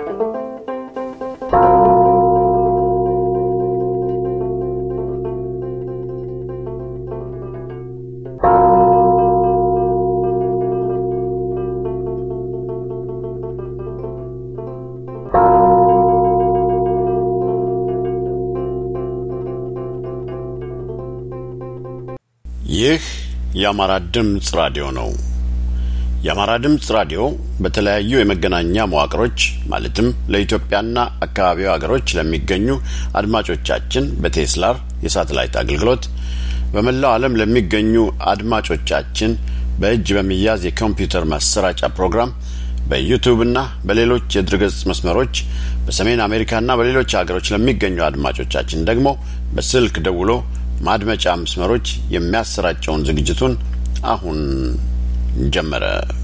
ይህ የአማራ ድምፅ ራዲዮ ነው። የአማራ ድምፅ ራዲዮ በተለያዩ የመገናኛ መዋቅሮች ማለትም ለኢትዮጵያና አካባቢው ሀገሮች ለሚገኙ አድማጮቻችን በቴስላር የሳተላይት አገልግሎት በመላው ዓለም ለሚገኙ አድማጮቻችን በእጅ በሚያዝ የኮምፒውተር ማሰራጫ ፕሮግራም በዩቱብና በሌሎች የድረገጽ መስመሮች በሰሜን አሜሪካና በሌሎች ሀገሮች ለሚገኙ አድማጮቻችን ደግሞ በስልክ ደውሎ ማድመጫ መስመሮች የሚያሰራጨውን ዝግጅቱን አሁን ጀመረ።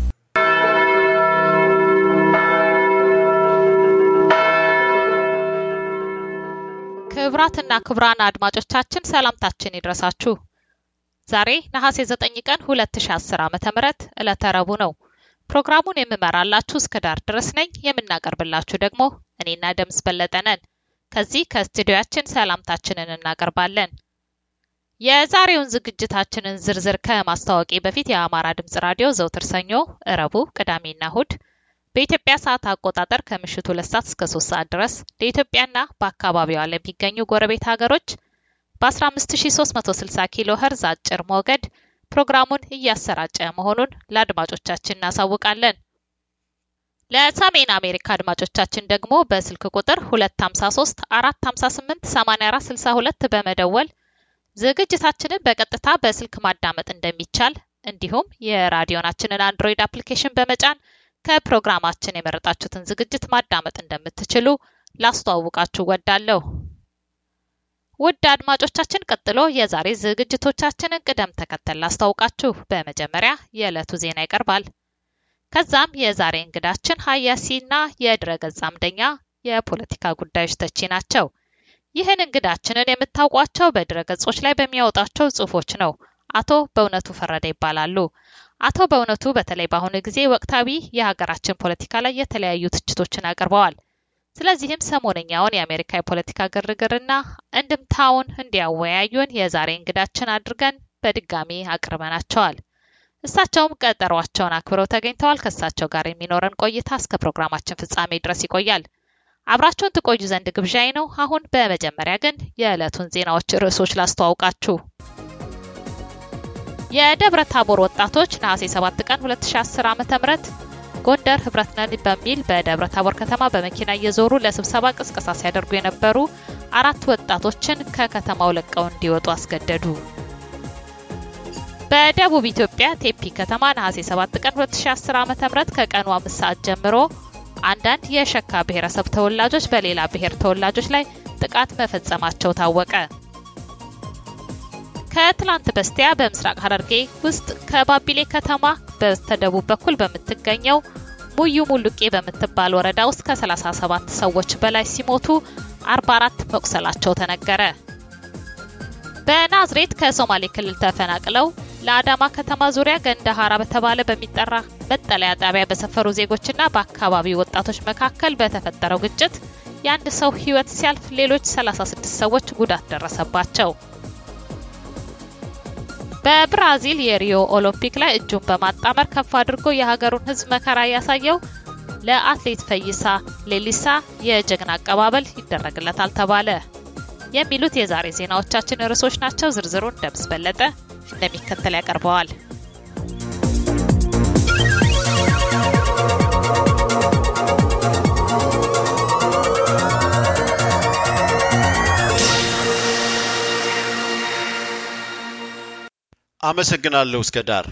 ክብራትና ክብራን አድማጮቻችን ሰላምታችን ይድረሳችሁ። ዛሬ ነሐሴ 9 ቀን 2010 ዓመተ ምህረት ዕለተ ረቡዕ ነው። ፕሮግራሙን የምመራላችሁ እስከ ዳር ድረስ ነኝ። የምናቀርብላችሁ ደግሞ እኔና ደምስ በለጠ ነን። ከዚህ ከስቱዲዮያችን ሰላምታችንን እናቀርባለን። የዛሬውን ዝግጅታችንን ዝርዝር ከማስታወቂ በፊት የአማራ ድምጽ ራዲዮ ዘውትር ሰኞ፣ እረቡ፣ ቅዳሜና እሁድ በኢትዮጵያ ሰዓት አቆጣጠር ከምሽቱ ሁለት ሰዓት እስከ ሶስት ሰዓት ድረስ ለኢትዮጵያና በአካባቢዋ ለሚገኙ ጎረቤት ሀገሮች በ15360 ኪሎ ኸርዝ አጭር ሞገድ ፕሮግራሙን እያሰራጨ መሆኑን ለአድማጮቻችን እናሳውቃለን። ለሰሜን አሜሪካ አድማጮቻችን ደግሞ በስልክ ቁጥር 253 458 8462 በመደወል ዝግጅታችንን በቀጥታ በስልክ ማዳመጥ እንደሚቻል እንዲሁም የራዲዮናችንን አንድሮይድ አፕሊኬሽን በመጫን ከፕሮግራማችን የመረጣችሁትን ዝግጅት ማዳመጥ እንደምትችሉ ላስተዋውቃችሁ ወዳለሁ። ውድ አድማጮቻችን፣ ቀጥሎ የዛሬ ዝግጅቶቻችንን ቅደም ተከተል ላስታውቃችሁ። በመጀመሪያ የዕለቱ ዜና ይቀርባል። ከዛም የዛሬ እንግዳችን ሀያሲና የድረገጽ አምደኛ የፖለቲካ ጉዳዮች ተቺ ናቸው። ይህን እንግዳችንን የምታውቋቸው በድረገጾች ላይ በሚያወጣቸው ጽሁፎች ነው። አቶ በእውነቱ ፈረደ ይባላሉ። አቶ በእውነቱ በተለይ በአሁኑ ጊዜ ወቅታዊ የሀገራችን ፖለቲካ ላይ የተለያዩ ትችቶችን አቅርበዋል። ስለዚህም ሰሞነኛውን የአሜሪካ የፖለቲካ ግርግርና እንድምታውን እንዲያወያዩን የዛሬ እንግዳችን አድርገን በድጋሚ አቅርበናቸዋል። እሳቸውም ቀጠሯቸውን አክብረው ተገኝተዋል። ከእሳቸው ጋር የሚኖረን ቆይታ እስከ ፕሮግራማችን ፍጻሜ ድረስ ይቆያል። አብራችሁን ትቆዩ ዘንድ ግብዣይ ነው። አሁን በመጀመሪያ ግን የዕለቱን ዜናዎች ርዕሶች ላስተዋውቃችሁ። የደብረ ታቦር ወጣቶች ነሐሴ 7 ቀን 2010 ዓ.ም ጎንደር ህብረት ነን በሚል በደብረ ታቦር ከተማ በመኪና እየዞሩ ለስብሰባ ቅስቀሳ ሲያደርጉ የነበሩ አራት ወጣቶችን ከከተማው ለቀው እንዲወጡ አስገደዱ። በደቡብ ኢትዮጵያ ቴፒ ከተማ ነሐሴ 7 ቀን 2010 ዓ.ም ከቀኑ አምስት ሰዓት ጀምሮ አንዳንድ የሸካ ብሔረሰብ ተወላጆች በሌላ ብሔር ተወላጆች ላይ ጥቃት መፈጸማቸው ታወቀ። ከትላንት በስቲያ በምስራቅ ሐረርጌ ውስጥ ከባቢሌ ከተማ በስተደቡብ በኩል በምትገኘው ሙዩ ሙሉቄ በምትባል ወረዳ ውስጥ ከ37 ሰዎች በላይ ሲሞቱ 44 መቁሰላቸው ተነገረ። በናዝሬት ከሶማሌ ክልል ተፈናቅለው ለአዳማ ከተማ ዙሪያ ገንዳሃራ በተባለ በሚጠራ መጠለያ ጣቢያ በሰፈሩ ዜጎችና በአካባቢው ወጣቶች መካከል በተፈጠረው ግጭት የአንድ ሰው ሕይወት ሲያልፍ ሌሎች 36 ሰዎች ጉዳት ደረሰባቸው። በብራዚል የሪዮ ኦሎምፒክ ላይ እጁን በማጣመር ከፍ አድርጎ የሀገሩን ሕዝብ መከራ ያሳየው ለአትሌት ፈይሳ ሌሊሳ የጀግና አቀባበል ይደረግለታል ተባለ። የሚሉት የዛሬ ዜናዎቻችን ርዕሶች ናቸው። ዝርዝሩን ደምስ በለጠ እንደሚከተል ያቀርበዋል። አመሰግናለሁ እስከ ዳር።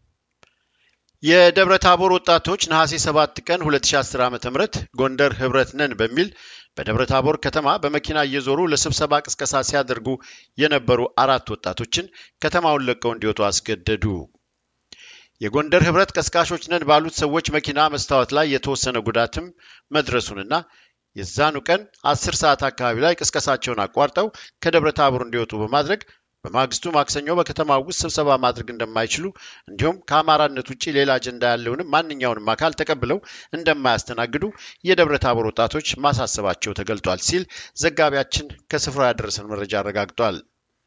የደብረ ታቦር ወጣቶች ነሐሴ 7 ቀን 2010 ዓ ም ጎንደር ህብረት ነን በሚል በደብረ ታቦር ከተማ በመኪና እየዞሩ ለስብሰባ ቅስቀሳ ሲያደርጉ የነበሩ አራት ወጣቶችን ከተማውን ለቀው እንዲወጡ አስገደዱ። የጎንደር ህብረት ቀስቃሾች ነን ባሉት ሰዎች መኪና መስታወት ላይ የተወሰነ ጉዳትም መድረሱንና የዛኑ ቀን አስር ሰዓት አካባቢ ላይ ቅስቀሳቸውን አቋርጠው ከደብረ ታቦር እንዲወጡ በማድረግ በማግስቱ ማክሰኞ በከተማ ውስጥ ስብሰባ ማድረግ እንደማይችሉ እንዲሁም ከአማራነት ውጭ ሌላ አጀንዳ ያለውንም ማንኛውንም አካል ተቀብለው እንደማያስተናግዱ የደብረ ታቦር ወጣቶች ማሳሰባቸው ተገልጧል ሲል ዘጋቢያችን ከስፍራው ያደረሰን መረጃ አረጋግጧል።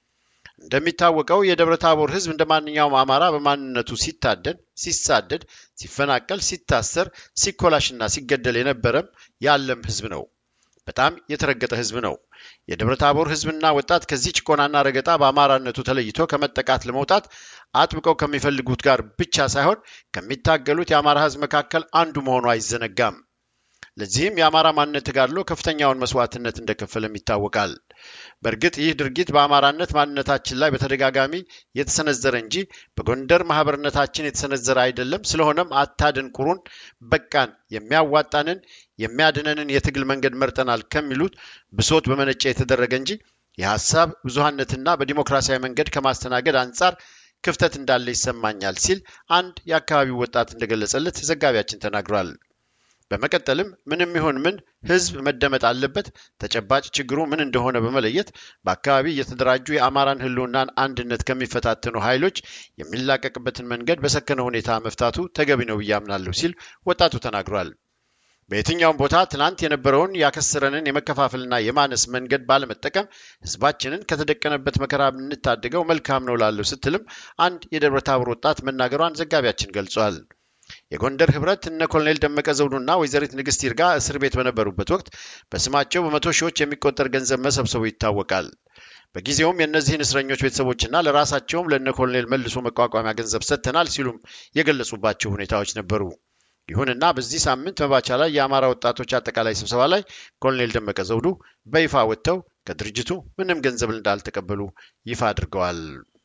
እንደሚታወቀው የደብረ ታቦር ሕዝብ እንደ ማንኛውም አማራ በማንነቱ ሲታደን፣ ሲሳደድ፣ ሲፈናቀል፣ ሲታሰር፣ ሲኮላሽና ሲገደል የነበረም ያለም ሕዝብ ነው። በጣም የተረገጠ ሕዝብ ነው። የደብረ ታቦር ሕዝብና ወጣት ከዚህ ጭቆናና ረገጣ በአማራነቱ ተለይቶ ከመጠቃት ለመውጣት አጥብቀው ከሚፈልጉት ጋር ብቻ ሳይሆን ከሚታገሉት የአማራ ሕዝብ መካከል አንዱ መሆኑ አይዘነጋም። ለዚህም የአማራ ማንነት ተጋድሎ ከፍተኛውን መስዋዕትነት እንደከፈለም ይታወቃል። በእርግጥ ይህ ድርጊት በአማራነት ማንነታችን ላይ በተደጋጋሚ የተሰነዘረ እንጂ በጎንደር ማህበርነታችን የተሰነዘረ አይደለም። ስለሆነም አታድንቁሩን፣ በቃን፣ የሚያዋጣንን የሚያድነንን የትግል መንገድ መርጠናል ከሚሉት ብሶት በመነጨ የተደረገ እንጂ የሀሳብ ብዙሀነትና በዲሞክራሲያዊ መንገድ ከማስተናገድ አንጻር ክፍተት እንዳለ ይሰማኛል ሲል አንድ የአካባቢው ወጣት እንደገለጸለት ዘጋቢያችን ተናግሯል። በመቀጠልም ምንም ይሁን ምን ህዝብ መደመጥ አለበት፣ ተጨባጭ ችግሩ ምን እንደሆነ በመለየት በአካባቢ እየተደራጁ የአማራን ህልውናን አንድነት ከሚፈታተኑ ኃይሎች የሚላቀቅበትን መንገድ በሰከነ ሁኔታ መፍታቱ ተገቢ ነው ብዬ አምናለሁ ሲል ወጣቱ ተናግሯል። በየትኛውም ቦታ ትናንት የነበረውን ያከሰረንን የመከፋፈልና የማነስ መንገድ ባለመጠቀም ህዝባችንን ከተደቀነበት መከራ ብንታደገው መልካም ነው ላለው ስትልም አንድ የደብረ ታቦር ወጣት መናገሯን ዘጋቢያችን ገልጿል። የጎንደር ህብረት እነ ኮሎኔል ደመቀ ዘውዱና ወይዘሪት ንግስት ይርጋ እስር ቤት በነበሩበት ወቅት በስማቸው በመቶ ሺዎች የሚቆጠር ገንዘብ መሰብሰቡ ይታወቃል። በጊዜውም የእነዚህን እስረኞች ቤተሰቦችና ለራሳቸውም ለእነ ኮሎኔል መልሶ መቋቋሚያ ገንዘብ ሰጥተናል ሲሉም የገለጹባቸው ሁኔታዎች ነበሩ። ይሁንና በዚህ ሳምንት መባቻ ላይ የአማራ ወጣቶች አጠቃላይ ስብሰባ ላይ ኮሎኔል ደመቀ ዘውዱ በይፋ ወጥተው ከድርጅቱ ምንም ገንዘብ እንዳልተቀበሉ ይፋ አድርገዋል።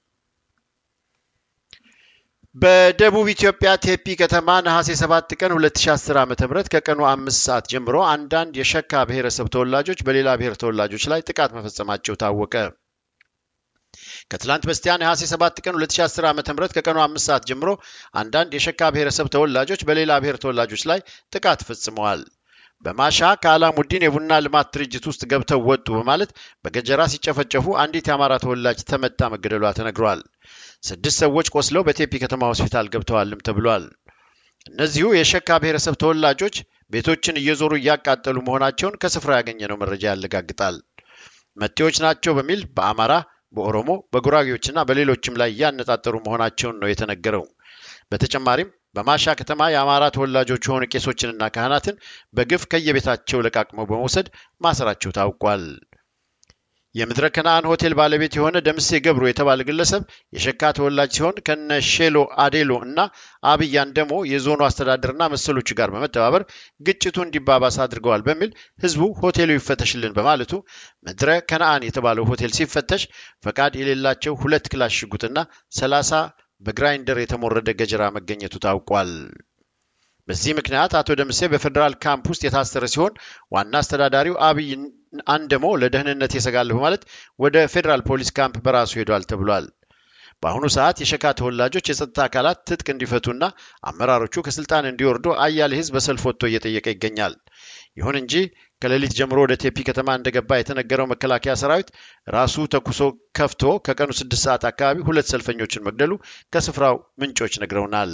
በደቡብ ኢትዮጵያ ቴፒ ከተማ ነሐሴ 7 ቀን 2010 ዓ.ም ከቀኑ አምስት ሰዓት ጀምሮ አንዳንድ የሸካ ብሔረሰብ ተወላጆች በሌላ ብሔር ተወላጆች ላይ ጥቃት መፈጸማቸው ታወቀ። ከትላንት በስቲያ ነሐሴ 7 ቀን 2010 ዓ.ም ከቀኑ አምስት ሰዓት ጀምሮ አንዳንድ የሸካ ብሔረሰብ ተወላጆች በሌላ ብሔር ተወላጆች ላይ ጥቃት ፈጽመዋል። በማሻ ከአላሙዲን የቡና ልማት ድርጅት ውስጥ ገብተው ወጡ በማለት በገጀራ ሲጨፈጨፉ አንዲት የአማራ ተወላጅ ተመታ መገደሏ ተነግሯል። ስድስት ሰዎች ቆስለው በቴፒ ከተማ ሆስፒታል ገብተዋልም ተብሏል። እነዚሁ የሸካ ብሔረሰብ ተወላጆች ቤቶችን እየዞሩ እያቃጠሉ መሆናቸውን ከስፍራ ያገኘነው መረጃ ያረጋግጣል። መጤዎች ናቸው በሚል በአማራ፣ በኦሮሞ፣ በጉራጌዎችና በሌሎችም ላይ እያነጣጠሩ መሆናቸውን ነው የተነገረው። በተጨማሪም በማሻ ከተማ የአማራ ተወላጆች የሆኑ ቄሶችንና ካህናትን በግፍ ከየቤታቸው ለቃቅመው በመውሰድ ማሰራቸው ታውቋል። የምድረ ከነአን ሆቴል ባለቤት የሆነ ደምሴ ገብሩ የተባለ ግለሰብ የሸካ ተወላጅ ሲሆን ከነ ሼሎ አዴሎ እና አብይ አንደሞ የዞኑ አስተዳደርና መሰሎቹ ጋር በመተባበር ግጭቱ እንዲባባስ አድርገዋል በሚል ህዝቡ ሆቴሉ ይፈተሽልን በማለቱ ምድረ ከነአን የተባለው ሆቴል ሲፈተሽ ፈቃድ የሌላቸው ሁለት ክላሽ ሽጉጥና ሰላሳ በግራይንደር የተሞረደ ገጀራ መገኘቱ ታውቋል። በዚህ ምክንያት አቶ ደምሴ በፌዴራል ካምፕ ውስጥ የታሰረ ሲሆን ዋና አስተዳዳሪው አብይ አንደሞ ለደህንነት የሰጋለሁ በማለት ወደ ፌዴራል ፖሊስ ካምፕ በራሱ ሄዷል ተብሏል። በአሁኑ ሰዓት የሸካ ተወላጆች የጸጥታ አካላት ትጥቅ እንዲፈቱና አመራሮቹ ከስልጣን እንዲወርዱ አያሌ ህዝብ በሰልፍ ወጥቶ እየጠየቀ ይገኛል። ይሁን እንጂ ከሌሊት ጀምሮ ወደ ቴፒ ከተማ እንደገባ የተነገረው መከላከያ ሰራዊት ራሱ ተኩሶ ከፍቶ ከቀኑ ስድስት ሰዓት አካባቢ ሁለት ሰልፈኞችን መግደሉ ከስፍራው ምንጮች ነግረውናል።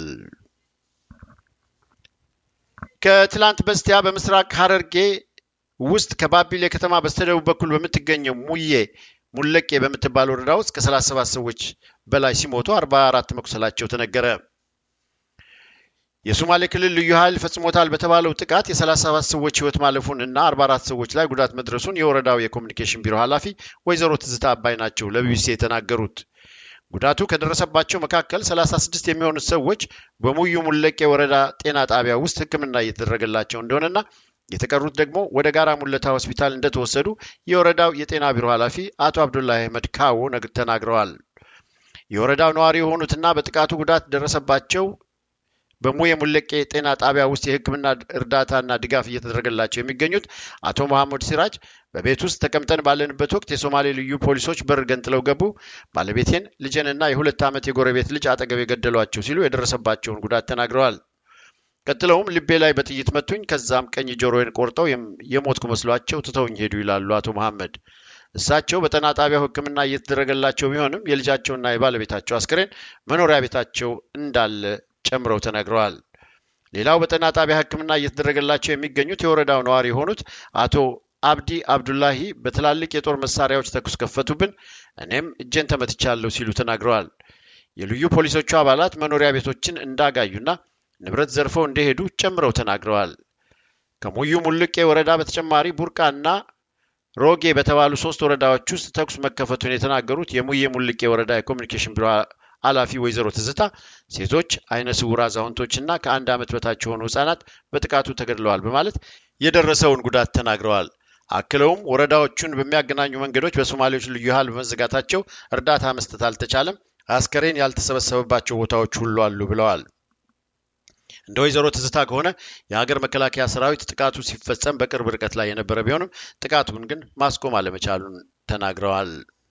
ከትላንት በስቲያ በምስራቅ ሐረርጌ ውስጥ ከባቢሌ ከተማ በስተደቡብ በኩል በምትገኘው ሙዬ ሙለቄ በምትባል ወረዳ ውስጥ ከ37 ሰዎች በላይ ሲሞቱ 44 መቁሰላቸው ተነገረ። የሶማሌ ክልል ልዩ ኃይል ፈጽሞታል በተባለው ጥቃት የ37 ሰዎች ህይወት ማለፉን እና 44 ሰዎች ላይ ጉዳት መድረሱን የወረዳው የኮሚኒኬሽን ቢሮ ኃላፊ ወይዘሮ ትዝታ አባይ ናቸው ለቢቢሲ የተናገሩት። ጉዳቱ ከደረሰባቸው መካከል 36 የሚሆኑት ሰዎች በሙዩ ሙለቄ ወረዳ ጤና ጣቢያ ውስጥ ሕክምና እየተደረገላቸው እንደሆነና የተቀሩት ደግሞ ወደ ጋራ ሙለታ ሆስፒታል እንደተወሰዱ የወረዳው የጤና ቢሮ ኃላፊ አቶ አብዱላህ አህመድ ካዎ ተናግረዋል። የወረዳው ነዋሪ የሆኑትና በጥቃቱ ጉዳት ደረሰባቸው በሙዬ ሙለቄ ጤና ጣቢያ ውስጥ የህክምና እርዳታና ድጋፍ እየተደረገላቸው የሚገኙት አቶ መሐመድ ሲራጅ በቤት ውስጥ ተቀምጠን ባለንበት ወቅት የሶማሌ ልዩ ፖሊሶች በር ገንጥለው ገቡ፣ ባለቤቴን ልጄንና የሁለት ዓመት የጎረቤት ልጅ አጠገብ የገደሏቸው ሲሉ የደረሰባቸውን ጉዳት ተናግረዋል። ቀጥለውም ልቤ ላይ በጥይት መቱኝ፣ ከዛም ቀኝ ጆሮዬን ቆርጠው የሞትኩ መስሏቸው ትተውኝ ሄዱ ይላሉ አቶ መሐመድ። እሳቸው በጤና ጣቢያው ሕክምና እየተደረገላቸው ቢሆንም የልጃቸውና የባለቤታቸው አስክሬን መኖሪያ ቤታቸው እንዳለ ጨምረው ተናግረዋል። ሌላው በጤና ጣቢያ ሕክምና እየተደረገላቸው የሚገኙት የወረዳው ነዋሪ የሆኑት አቶ አብዲ አብዱላሂ በትላልቅ የጦር መሳሪያዎች ተኩስ ከፈቱብን፣ እኔም እጄን ተመትቻለሁ ሲሉ ተናግረዋል። የልዩ ፖሊሶቹ አባላት መኖሪያ ቤቶችን እንዳጋዩና ንብረት ዘርፈው እንደሄዱ ጨምረው ተናግረዋል። ከሙዩ ሙልቄ ወረዳ በተጨማሪ ቡርቃና ሮጌ በተባሉ ሶስት ወረዳዎች ውስጥ ተኩስ መከፈቱን የተናገሩት የሙዬ ሙልቄ ወረዳ የኮሚኒኬሽን ቢሮ ኃላፊ ወይዘሮ ትዝታ ሴቶች፣ አይነ ስውር አዛውንቶችና ከአንድ ዓመት በታች የሆኑ ህጻናት በጥቃቱ ተገድለዋል በማለት የደረሰውን ጉዳት ተናግረዋል። አክለውም ወረዳዎቹን በሚያገናኙ መንገዶች በሶማሌዎች ልዩ ኃይል በመዘጋታቸው እርዳታ መስጠት አልተቻለም፣ አስከሬን ያልተሰበሰበባቸው ቦታዎች ሁሉ አሉ ብለዋል። እንደ ወይዘሮ ትዝታ ከሆነ የሀገር መከላከያ ሰራዊት ጥቃቱ ሲፈጸም በቅርብ ርቀት ላይ የነበረ ቢሆንም ጥቃቱን ግን ማስቆም አለመቻሉን ተናግረዋል።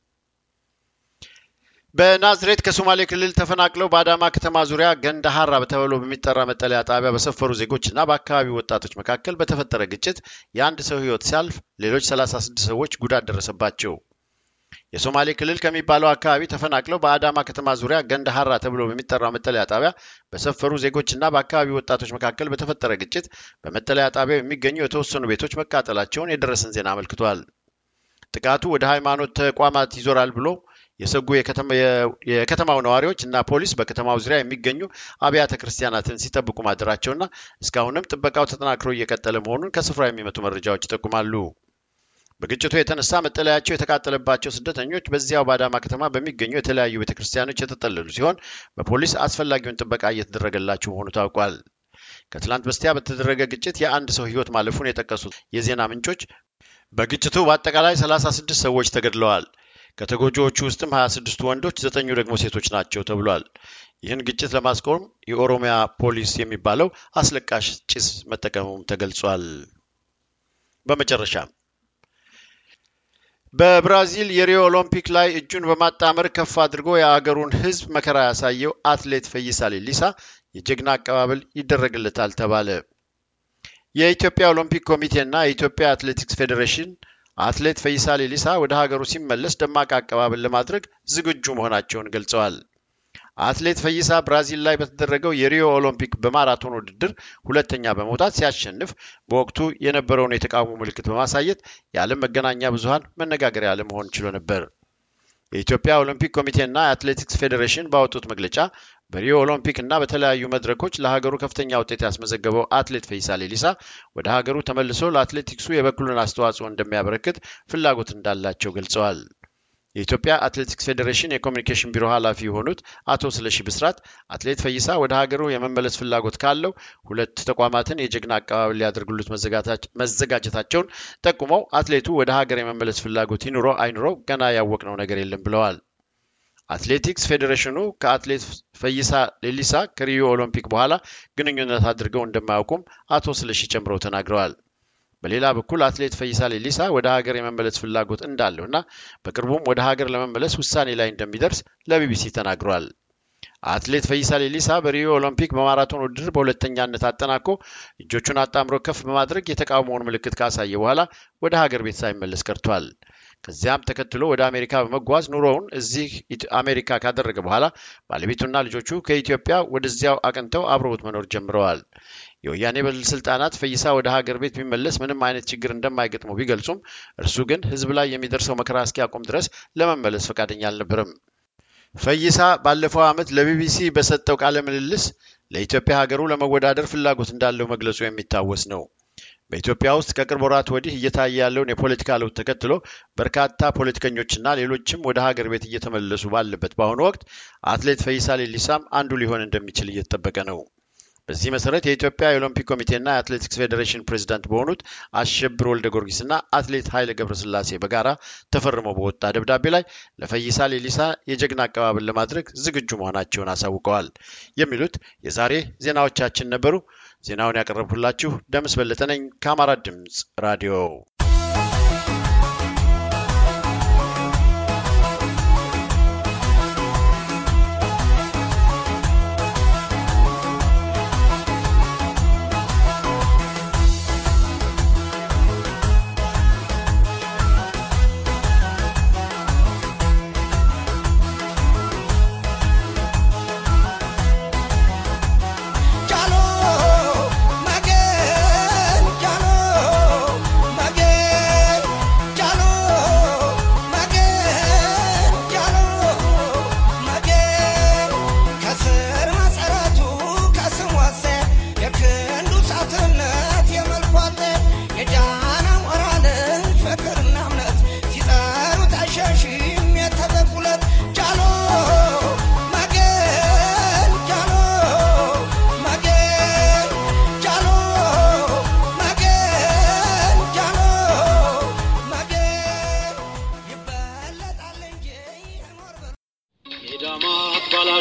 በናዝሬት ከሶማሌ ክልል ተፈናቅለው በአዳማ ከተማ ዙሪያ ገንዳ ሀራ በተብሎ በሚጠራ መጠለያ ጣቢያ በሰፈሩ ዜጎችና በአካባቢው ወጣቶች መካከል በተፈጠረ ግጭት የአንድ ሰው ህይወት ሲያልፍ ሌሎች 36 ሰዎች ጉዳት ደረሰባቸው። የሶማሌ ክልል ከሚባለው አካባቢ ተፈናቅለው በአዳማ ከተማ ዙሪያ ገንዳ ሀራ ተብሎ በሚጠራው መጠለያ ጣቢያ በሰፈሩ ዜጎችና በአካባቢው ወጣቶች መካከል በተፈጠረ ግጭት በመጠለያ ጣቢያው የሚገኙ የተወሰኑ ቤቶች መቃጠላቸውን የደረሰን ዜና አመልክቷል። ጥቃቱ ወደ ሃይማኖት ተቋማት ይዞራል ብሎ የሰጉ የከተማው ነዋሪዎች እና ፖሊስ በከተማው ዙሪያ የሚገኙ አብያተ ክርስቲያናትን ሲጠብቁ ማደራቸውና እስካሁንም ጥበቃው ተጠናክሮ እየቀጠለ መሆኑን ከስፍራ የሚመጡ መረጃዎች ይጠቁማሉ። በግጭቱ የተነሳ መጠለያቸው የተቃጠለባቸው ስደተኞች በዚያው በአዳማ ከተማ በሚገኙ የተለያዩ ቤተ ክርስቲያኖች የተጠለሉ ሲሆን በፖሊስ አስፈላጊውን ጥበቃ እየተደረገላቸው መሆኑ ታውቋል። ከትላንት በስቲያ በተደረገ ግጭት የአንድ ሰው ህይወት ማለፉን የጠቀሱት የዜና ምንጮች በግጭቱ በአጠቃላይ 36 ሰዎች ተገድለዋል። ከተጎጂዎቹ ውስጥም 26ቱ ወንዶች፣ ዘጠኙ ደግሞ ሴቶች ናቸው ተብሏል። ይህን ግጭት ለማስቆም የኦሮሚያ ፖሊስ የሚባለው አስለቃሽ ጭስ መጠቀሙም ተገልጿል። በመጨረሻ በብራዚል የሪዮ ኦሎምፒክ ላይ እጁን በማጣመር ከፍ አድርጎ የአገሩን ህዝብ መከራ ያሳየው አትሌት ፈይሳ ሌሊሳ የጀግና አቀባበል ይደረግለታል ተባለ። የኢትዮጵያ ኦሎምፒክ ኮሚቴና የኢትዮጵያ አትሌቲክስ ፌዴሬሽን አትሌት ፈይሳ ሌሊሳ ወደ ሀገሩ ሲመለስ ደማቅ አቀባበል ለማድረግ ዝግጁ መሆናቸውን ገልጸዋል። አትሌት ፈይሳ ብራዚል ላይ በተደረገው የሪዮ ኦሎምፒክ በማራቶን ውድድር ሁለተኛ በመውጣት ሲያሸንፍ በወቅቱ የነበረውን የተቃውሞ ምልክት በማሳየት የዓለም መገናኛ ብዙኃን መነጋገሪያ ለመሆን ችሎ ነበር። የኢትዮጵያ ኦሎምፒክ ኮሚቴና የአትሌቲክስ ፌዴሬሽን ባወጡት መግለጫ በሪዮ ኦሎምፒክ እና በተለያዩ መድረኮች ለሀገሩ ከፍተኛ ውጤት ያስመዘገበው አትሌት ፈይሳ ሌሊሳ ወደ ሀገሩ ተመልሶ ለአትሌቲክሱ የበኩሉን አስተዋጽኦ እንደሚያበረክት ፍላጎት እንዳላቸው ገልጸዋል። የኢትዮጵያ አትሌቲክስ ፌዴሬሽን የኮሚኒኬሽን ቢሮ ኃላፊ የሆኑት አቶ ስለሺ ብስራት አትሌት ፈይሳ ወደ ሀገሩ የመመለስ ፍላጎት ካለው ሁለት ተቋማትን የጀግና አቀባበል ሊያደርጉሉት መዘጋጀታቸውን ጠቁመው አትሌቱ ወደ ሀገር የመመለስ ፍላጎት ይኑረው አይኑረው ገና ያወቅነው ነገር የለም ብለዋል። አትሌቲክስ ፌዴሬሽኑ ከአትሌት ፈይሳ ሌሊሳ ከሪዮ ኦሎምፒክ በኋላ ግንኙነት አድርገው እንደማያውቁም አቶ ስለሺ ጨምረው ተናግረዋል። በሌላ በኩል አትሌት ፈይሳ ሌሊሳ ወደ ሀገር የመመለስ ፍላጎት እንዳለው እና በቅርቡም ወደ ሀገር ለመመለስ ውሳኔ ላይ እንደሚደርስ ለቢቢሲ ተናግሯል። አትሌት ፈይሳ ሌሊሳ በሪዮ ኦሎምፒክ በማራቶን ውድድር በሁለተኛነት አጠናቆ እጆቹን አጣምሮ ከፍ በማድረግ የተቃውሞውን ምልክት ካሳየ በኋላ ወደ ሀገር ቤት ሳይመለስ ቀርቷል። ከዚያም ተከትሎ ወደ አሜሪካ በመጓዝ ኑሮውን እዚህ አሜሪካ ካደረገ በኋላ ባለቤቱና ልጆቹ ከኢትዮጵያ ወደዚያው አቅንተው አብረውት መኖር ጀምረዋል። የወያኔ ባለስልጣናት ፈይሳ ወደ ሀገር ቤት ቢመለስ ምንም አይነት ችግር እንደማይገጥመው ቢገልጹም እርሱ ግን ሕዝብ ላይ የሚደርሰው መከራ እስኪያቆም ድረስ ለመመለስ ፈቃደኛ አልነበረም። ፈይሳ ባለፈው ዓመት ለቢቢሲ በሰጠው ቃለ ምልልስ ለኢትዮጵያ ሀገሩ ለመወዳደር ፍላጎት እንዳለው መግለጹ የሚታወስ ነው። በኢትዮጵያ ውስጥ ከቅርብ ወራት ወዲህ እየታየ ያለውን የፖለቲካ ለውጥ ተከትሎ በርካታ ፖለቲከኞችና ሌሎችም ወደ ሀገር ቤት እየተመለሱ ባለበት በአሁኑ ወቅት አትሌት ፈይሳ ሌሊሳም አንዱ ሊሆን እንደሚችል እየተጠበቀ ነው። በዚህ መሰረት የኢትዮጵያ የኦሎምፒክ ኮሚቴና የአትሌቲክስ ፌዴሬሽን ፕሬዚዳንት በሆኑት አሸብር ወልደ ጊዮርጊስና አትሌት ኃይለ ገብረስላሴ በጋራ ተፈርመው በወጣ ደብዳቤ ላይ ለፈይሳ ሌሊሳ የጀግና አቀባበል ለማድረግ ዝግጁ መሆናቸውን አሳውቀዋል። የሚሉት የዛሬ ዜናዎቻችን ነበሩ። ዜናውን ያቀረብኩላችሁ ደምስ በለጠ ነኝ ከአማራ ድምፅ ራዲዮ።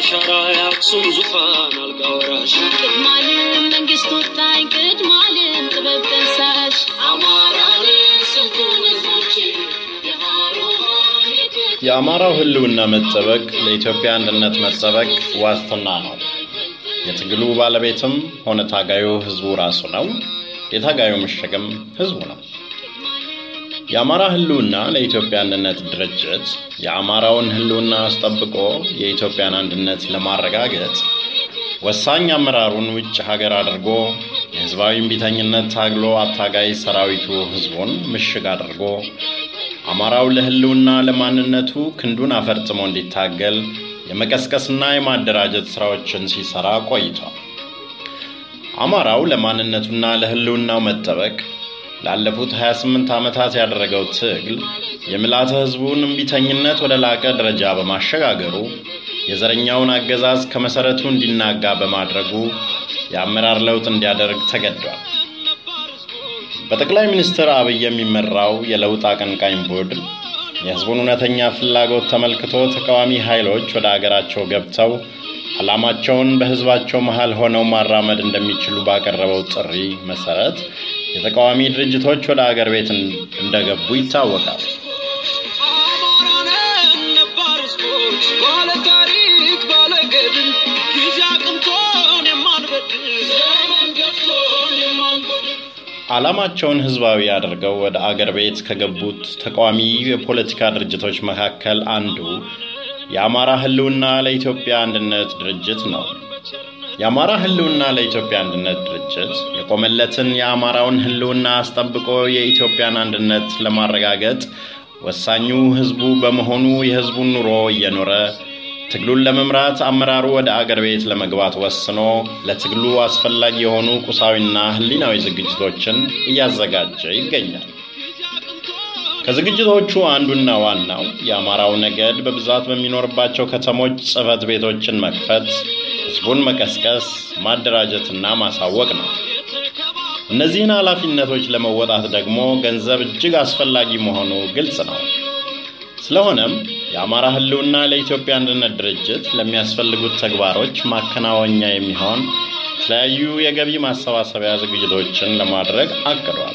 አሻራ የአክሱም ዙፋን አልጋ ወራሽ ቅድማልም መንግስት ወጣኝ ቅድማልም ጥበብ ጠንሳሽ አማራን ስልጡን ህዝቦች የሃሮሃን የት- የአማራው ህልውና መጠበቅ ለኢትዮጵያ አንድነት መጠበቅ ዋስትና ነው። የትግሉ ባለቤትም ሆነ ታጋዩ ህዝቡ ራሱ ነው። የታጋዩ ምሽግም ህዝቡ ነው። የአማራ ህልውና ለኢትዮጵያ አንድነት ድርጅት የአማራውን ህልውና አስጠብቆ የኢትዮጵያን አንድነት ለማረጋገጥ ወሳኝ አመራሩን ውጭ ሀገር አድርጎ የህዝባዊ እምቢተኝነት ታግሎ አታጋይ ሰራዊቱ ህዝቡን ምሽግ አድርጎ አማራው ለህልውና ለማንነቱ ክንዱን አፈርጥሞ እንዲታገል የመቀስቀስና የማደራጀት ስራዎችን ሲሰራ ቆይቷል። አማራው ለማንነቱና ለህልውናው መጠበቅ ላለፉት 28 ዓመታት ያደረገው ትግል የምልዓተ ህዝቡን እምቢተኝነት ወደ ላቀ ደረጃ በማሸጋገሩ የዘረኛውን አገዛዝ ከመሰረቱ እንዲናጋ በማድረጉ የአመራር ለውጥ እንዲያደርግ ተገዷል። በጠቅላይ ሚኒስትር አብይ የሚመራው የለውጥ አቀንቃኝ ቡድን የህዝቡን እውነተኛ ፍላጎት ተመልክቶ ተቃዋሚ ኃይሎች ወደ አገራቸው ገብተው ዓላማቸውን በህዝባቸው መሃል ሆነው ማራመድ እንደሚችሉ ባቀረበው ጥሪ መሰረት የተቃዋሚ ድርጅቶች ወደ አገር ቤት እንደገቡ ይታወቃል። አማራነን ነባር ህዝቦች ባለ ታሪክ ባለ ገድል ጊዜ አቅንቶን የማንበድል ዘመን ገፍቶን የማንጎድል ዓላማቸውን ህዝባዊ አድርገው ወደ አገር ቤት ከገቡት ተቃዋሚ የፖለቲካ ድርጅቶች መካከል አንዱ የአማራ ህልውና ለኢትዮጵያ አንድነት ድርጅት ነው። የአማራ ህልውና ለኢትዮጵያ አንድነት ድርጅት የቆመለትን የአማራውን ህልውና አስጠብቆ የኢትዮጵያን አንድነት ለማረጋገጥ ወሳኙ ህዝቡ በመሆኑ የህዝቡን ኑሮ እየኖረ ትግሉን ለመምራት አመራሩ ወደ አገር ቤት ለመግባት ወስኖ ለትግሉ አስፈላጊ የሆኑ ቁሳዊና ህሊናዊ ዝግጅቶችን እያዘጋጀ ይገኛል። ከዝግጅቶቹ አንዱና ዋናው የአማራው ነገድ በብዛት በሚኖርባቸው ከተሞች ጽህፈት ቤቶችን መክፈት፣ ህዝቡን መቀስቀስ፣ ማደራጀትና ማሳወቅ ነው። እነዚህን ኃላፊነቶች ለመወጣት ደግሞ ገንዘብ እጅግ አስፈላጊ መሆኑ ግልጽ ነው። ስለሆነም የአማራ ህልውና ለኢትዮጵያ አንድነት ድርጅት ለሚያስፈልጉት ተግባሮች ማከናወኛ የሚሆን የተለያዩ የገቢ ማሰባሰቢያ ዝግጅቶችን ለማድረግ አቅዷል።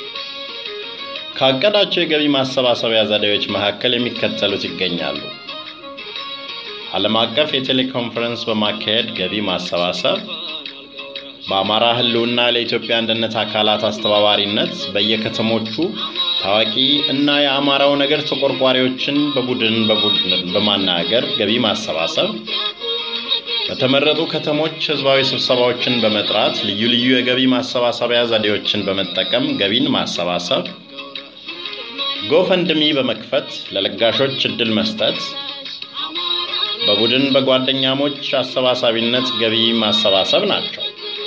ካቀዳቸው የገቢ ማሰባሰቢያ ዘዴዎች መካከል የሚከተሉት ይገኛሉ። ዓለም አቀፍ የቴሌኮንፈረንስ በማካሄድ ገቢ ማሰባሰብ፣ በአማራ ህልውና ለኢትዮጵያ አንድነት አካላት አስተባባሪነት በየከተሞቹ ታዋቂ እና የአማራው ነገር ተቆርቋሪዎችን በቡድን በቡድን በማናገር ገቢ ማሰባሰብ፣ በተመረጡ ከተሞች ህዝባዊ ስብሰባዎችን በመጥራት ልዩ ልዩ የገቢ ማሰባሰቢያ ዘዴዎችን በመጠቀም ገቢን ማሰባሰብ፣ ጎፈንድሚ በመክፈት ለለጋሾች እድል መስጠት፣ በቡድን በጓደኛሞች አሰባሳቢነት ገቢ ማሰባሰብ ናቸው።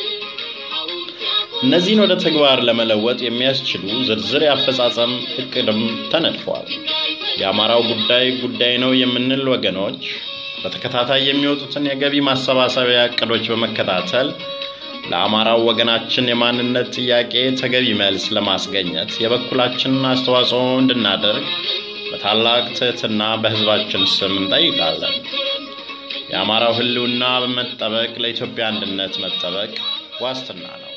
እነዚህን ወደ ተግባር ለመለወጥ የሚያስችሉ ዝርዝር የአፈጻጸም እቅድም ተነድፈዋል። የአማራው ጉዳይ ጉዳይ ነው የምንል ወገኖች በተከታታይ የሚወጡትን የገቢ ማሰባሰቢያ እቅዶች በመከታተል ለአማራው ወገናችን የማንነት ጥያቄ ተገቢ መልስ ለማስገኘት የበኩላችንን አስተዋጽኦ እንድናደርግ በታላቅ ትህትና በህዝባችን ስም እንጠይቃለን። የአማራው ህልውና በመጠበቅ ለኢትዮጵያ አንድነት መጠበቅ ዋስትና ነው።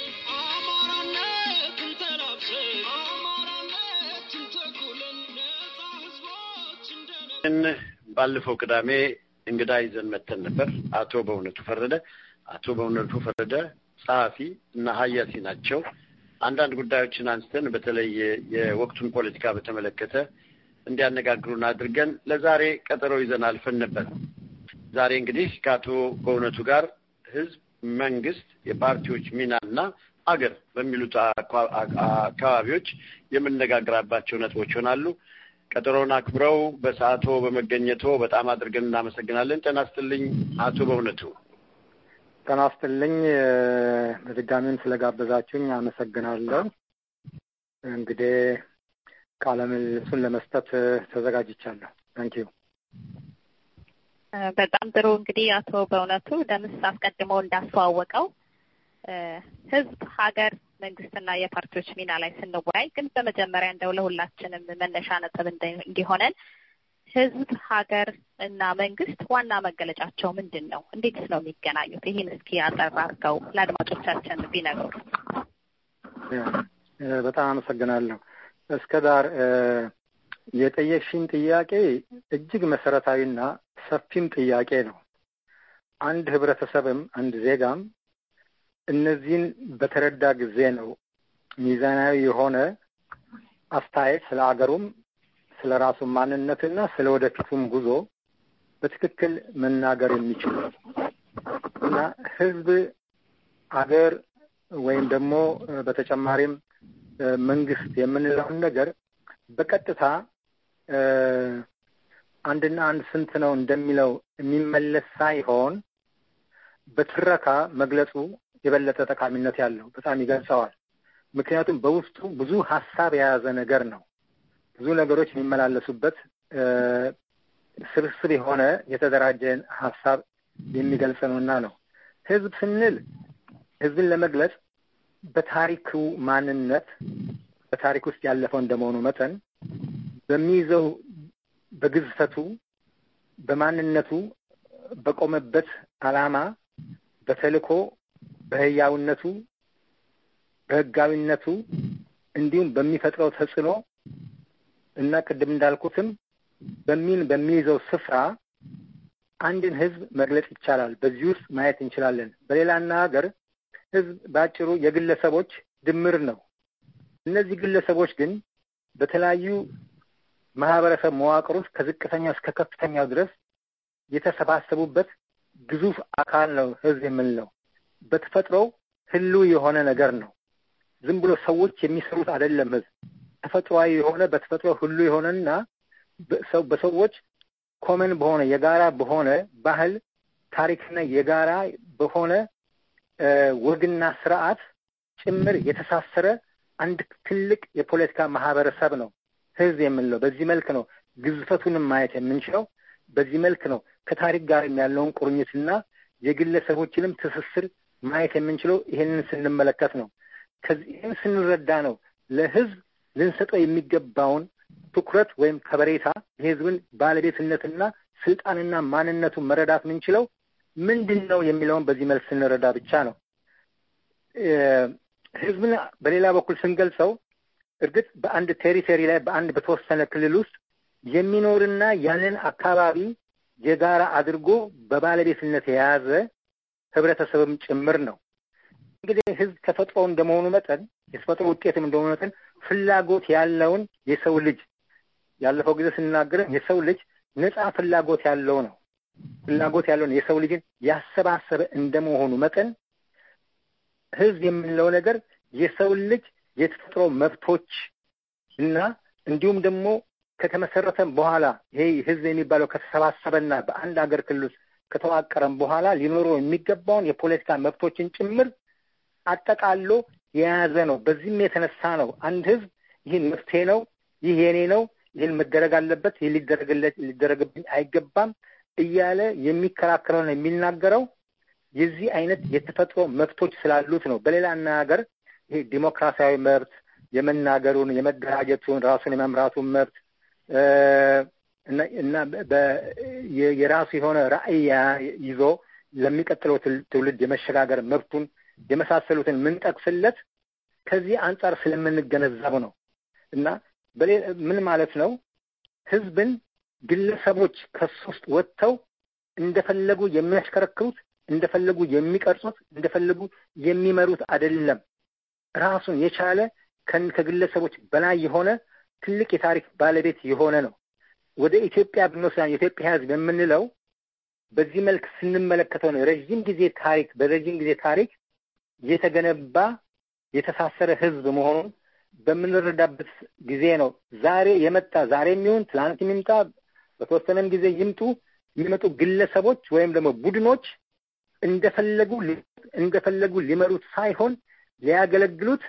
አማራነትን ተላብሰን አማራነትን ተኩለን ነፃ ህዝቦች እንደነ ባለፈው ቅዳሜ እንግዳ ይዘን መተን ነበር። አቶ በእውነቱ ፈረደ አቶ በእውነቱ ፈረደ ጸሐፊ እና ሀያሲ ናቸው። አንዳንድ ጉዳዮችን አንስተን በተለይ የወቅቱን ፖለቲካ በተመለከተ እንዲያነጋግሩን አድርገን ለዛሬ ቀጠሮ ይዘን አልፈን ነበር። ዛሬ እንግዲህ ከአቶ በእውነቱ ጋር ህዝብ፣ መንግስት፣ የፓርቲዎች ሚና እና አገር በሚሉት አኳ- አካባቢዎች የምነጋገራባቸው ነጥቦች ይሆናሉ። ቀጠሮውን አክብረው በሰዓቶ በመገኘቶ በጣም አድርገን እናመሰግናለን። ጤና ይስጥልኝ አቶ በእውነቱ። ጤና ይስጥልኝ። በድጋሚም ስለጋበዛችሁኝ አመሰግናለሁ። እንግዲህ ቃለ ምልልሱን ለመስጠት ተዘጋጅቻለሁ። ታንኪዩ። በጣም ጥሩ እንግዲህ አቶ በእውነቱ ደምስ አስቀድሞ እንዳስተዋወቀው እ ህዝብ፣ ሀገር፣ መንግስትና የፓርቲዎች ሚና ላይ ስንወያይ ግን በመጀመሪያ እንደው ለሁላችንም መነሻ ነጥብ እንደ- እንዲሆነን ህዝብ፣ ሀገር እና መንግስት ዋና መገለጫቸው ምንድን ነው? እንዴትስ ነው የሚገናኙት? ይህን እስኪ አጠር አድርገው ለአድማጮቻችን ቢነግሩ። በጣም አመሰግናለሁ። እስከ ዳር የጠየቅሽኝ ጥያቄ እጅግ መሰረታዊና ሰፊም ጥያቄ ነው። አንድ ህብረተሰብም አንድ ዜጋም እነዚህን በተረዳ ጊዜ ነው ሚዛናዊ የሆነ አስተያየት ስለ አገሩም ስለ ራሱ ማንነትና ስለ ወደፊቱም ጉዞ በትክክል መናገር የሚችሉ እና ህዝብ አገር ወይም ደግሞ በተጨማሪም መንግስት የምንለውን ነገር በቀጥታ አንድና አንድ ስንት ነው እንደሚለው የሚመለስ ሳይሆን በትረካ መግለጹ የበለጠ ጠቃሚነት ያለው በጣም ይገልጸዋል። ምክንያቱም በውስጡ ብዙ ሀሳብ የያዘ ነገር ነው። ብዙ ነገሮች የሚመላለሱበት ስብስብ የሆነ የተደራጀን ሀሳብ የሚገልጽ ነውና ነው። ህዝብ ስንል ህዝብን ለመግለጽ በታሪኩ ማንነት በታሪክ ውስጥ ያለፈው እንደመሆኑ መጠን በሚይዘው በግዝፈቱ፣ በማንነቱ፣ በቆመበት ዓላማ፣ በተልእኮ፣ በህያውነቱ፣ በህጋዊነቱ እንዲሁም በሚፈጥረው ተጽዕኖ እና ቅድም እንዳልኩትም በሚን በሚይዘው ስፍራ አንድን ህዝብ መግለጽ ይቻላል። በዚህ ውስጥ ማየት እንችላለን። በሌላ አነጋገር ህዝብ በአጭሩ የግለሰቦች ድምር ነው። እነዚህ ግለሰቦች ግን በተለያዩ ማህበረሰብ መዋቅር ውስጥ ከዝቅተኛው እስከ ከፍተኛው ድረስ የተሰባሰቡበት ግዙፍ አካል ነው ህዝብ የምንለው። በተፈጥሮው ህልው የሆነ ነገር ነው። ዝም ብሎ ሰዎች የሚሰሩት አይደለም። ህዝብ ተፈጥሯዊ የሆነ በተፈጥሮ ሁሉ የሆነና በሰዎች ኮመን በሆነ የጋራ በሆነ ባህል ታሪክና የጋራ በሆነ ወግና ስርዓት ጭምር የተሳሰረ አንድ ትልቅ የፖለቲካ ማህበረሰብ ነው ህዝብ የምንለው። በዚህ መልክ ነው ግዝፈቱንም ማየት የምንችለው። በዚህ መልክ ነው ከታሪክ ጋር ያለውን ቁርኝትና የግለሰቦችንም ትስስር ማየት የምንችለው ይህንን ስንመለከት ነው። ከዚህም ስንረዳ ነው ለህዝብ ልንሰጠው የሚገባውን ትኩረት ወይም ከበሬታ የህዝብን ባለቤትነትና ስልጣንና ማንነቱን መረዳት የምንችለው ምንድን ነው የሚለውን በዚህ መልክ ስንረዳ ብቻ ነው። ህዝብን በሌላ በኩል ስንገልጸው እርግጥ በአንድ ቴሪቶሪ ላይ በአንድ በተወሰነ ክልል ውስጥ የሚኖርና ያንን አካባቢ የጋራ አድርጎ በባለቤትነት የያዘ ህብረተሰብም ጭምር ነው። እንግዲህ ህዝብ ተፈጥሮ እንደመሆኑ መጠን የተፈጥሮ ውጤትም እንደመሆኑ መጠን ፍላጎት ያለውን የሰው ልጅ ያለፈው ጊዜ ስንናገር የሰው ልጅ ነፃ ፍላጎት ያለው ነው። ፍላጎት ያለውን የሰው ልጅን ያሰባሰበ እንደመሆኑ መጠን ህዝብ የምንለው ነገር የሰው ልጅ የተፈጥሮ መብቶች እና እንዲሁም ደግሞ ከተመሰረተም በኋላ ይሄ ህዝብ የሚባለው ከተሰባሰበና በአንድ ሀገር ክልል ውስጥ ከተዋቀረም በኋላ ሊኖረው የሚገባውን የፖለቲካ መብቶችን ጭምር አጠቃሎ የያዘ ነው። በዚህም የተነሳ ነው አንድ ህዝብ ይህን መፍትሄ ነው፣ ይህ የኔ ነው፣ ይህን መደረግ አለበት፣ ይህ ሊደረግለት ሊደረግብኝ አይገባም እያለ የሚከራከረው ነው የሚናገረው የዚህ አይነት የተፈጥሮ መብቶች ስላሉት ነው። በሌላ አነጋገር ይሄ ዲሞክራሲያዊ መብት የመናገሩን፣ የመደራጀቱን፣ ራሱን የመምራቱን መብት እና የራሱ የሆነ ራዕይ ይዞ ለሚቀጥለው ትውልድ የመሸጋገር መብቱን የመሳሰሉትን የምንጠቅስለት ከዚህ አንጻር ስለምንገነዘብ ነው እና ምን ማለት ነው? ህዝብን ግለሰቦች ከሱ ውስጥ ወጥተው እንደፈለጉ የሚያሽከረክሩት፣ እንደፈለጉ የሚቀርጹት፣ እንደፈለጉ የሚመሩት አይደለም። ራሱን የቻለ ከግለሰቦች በላይ የሆነ ትልቅ የታሪክ ባለቤት የሆነ ነው። ወደ ኢትዮጵያ ብንወስድ የኢትዮጵያ ህዝብ የምንለው በዚህ መልክ ስንመለከተው ነው ረዥም ጊዜ ታሪክ በረዥም ጊዜ ታሪክ የተገነባ የተሳሰረ ህዝብ መሆኑን በምንረዳበት ጊዜ ነው። ዛሬ የመጣ ዛሬ የሚሆን ትላንት የሚምጣ በተወሰነም ጊዜ ይምጡ የሚመጡ ግለሰቦች ወይም ደግሞ ቡድኖች እንደፈለጉ እንደፈለጉ ሊመሩት ሳይሆን ሊያገለግሉት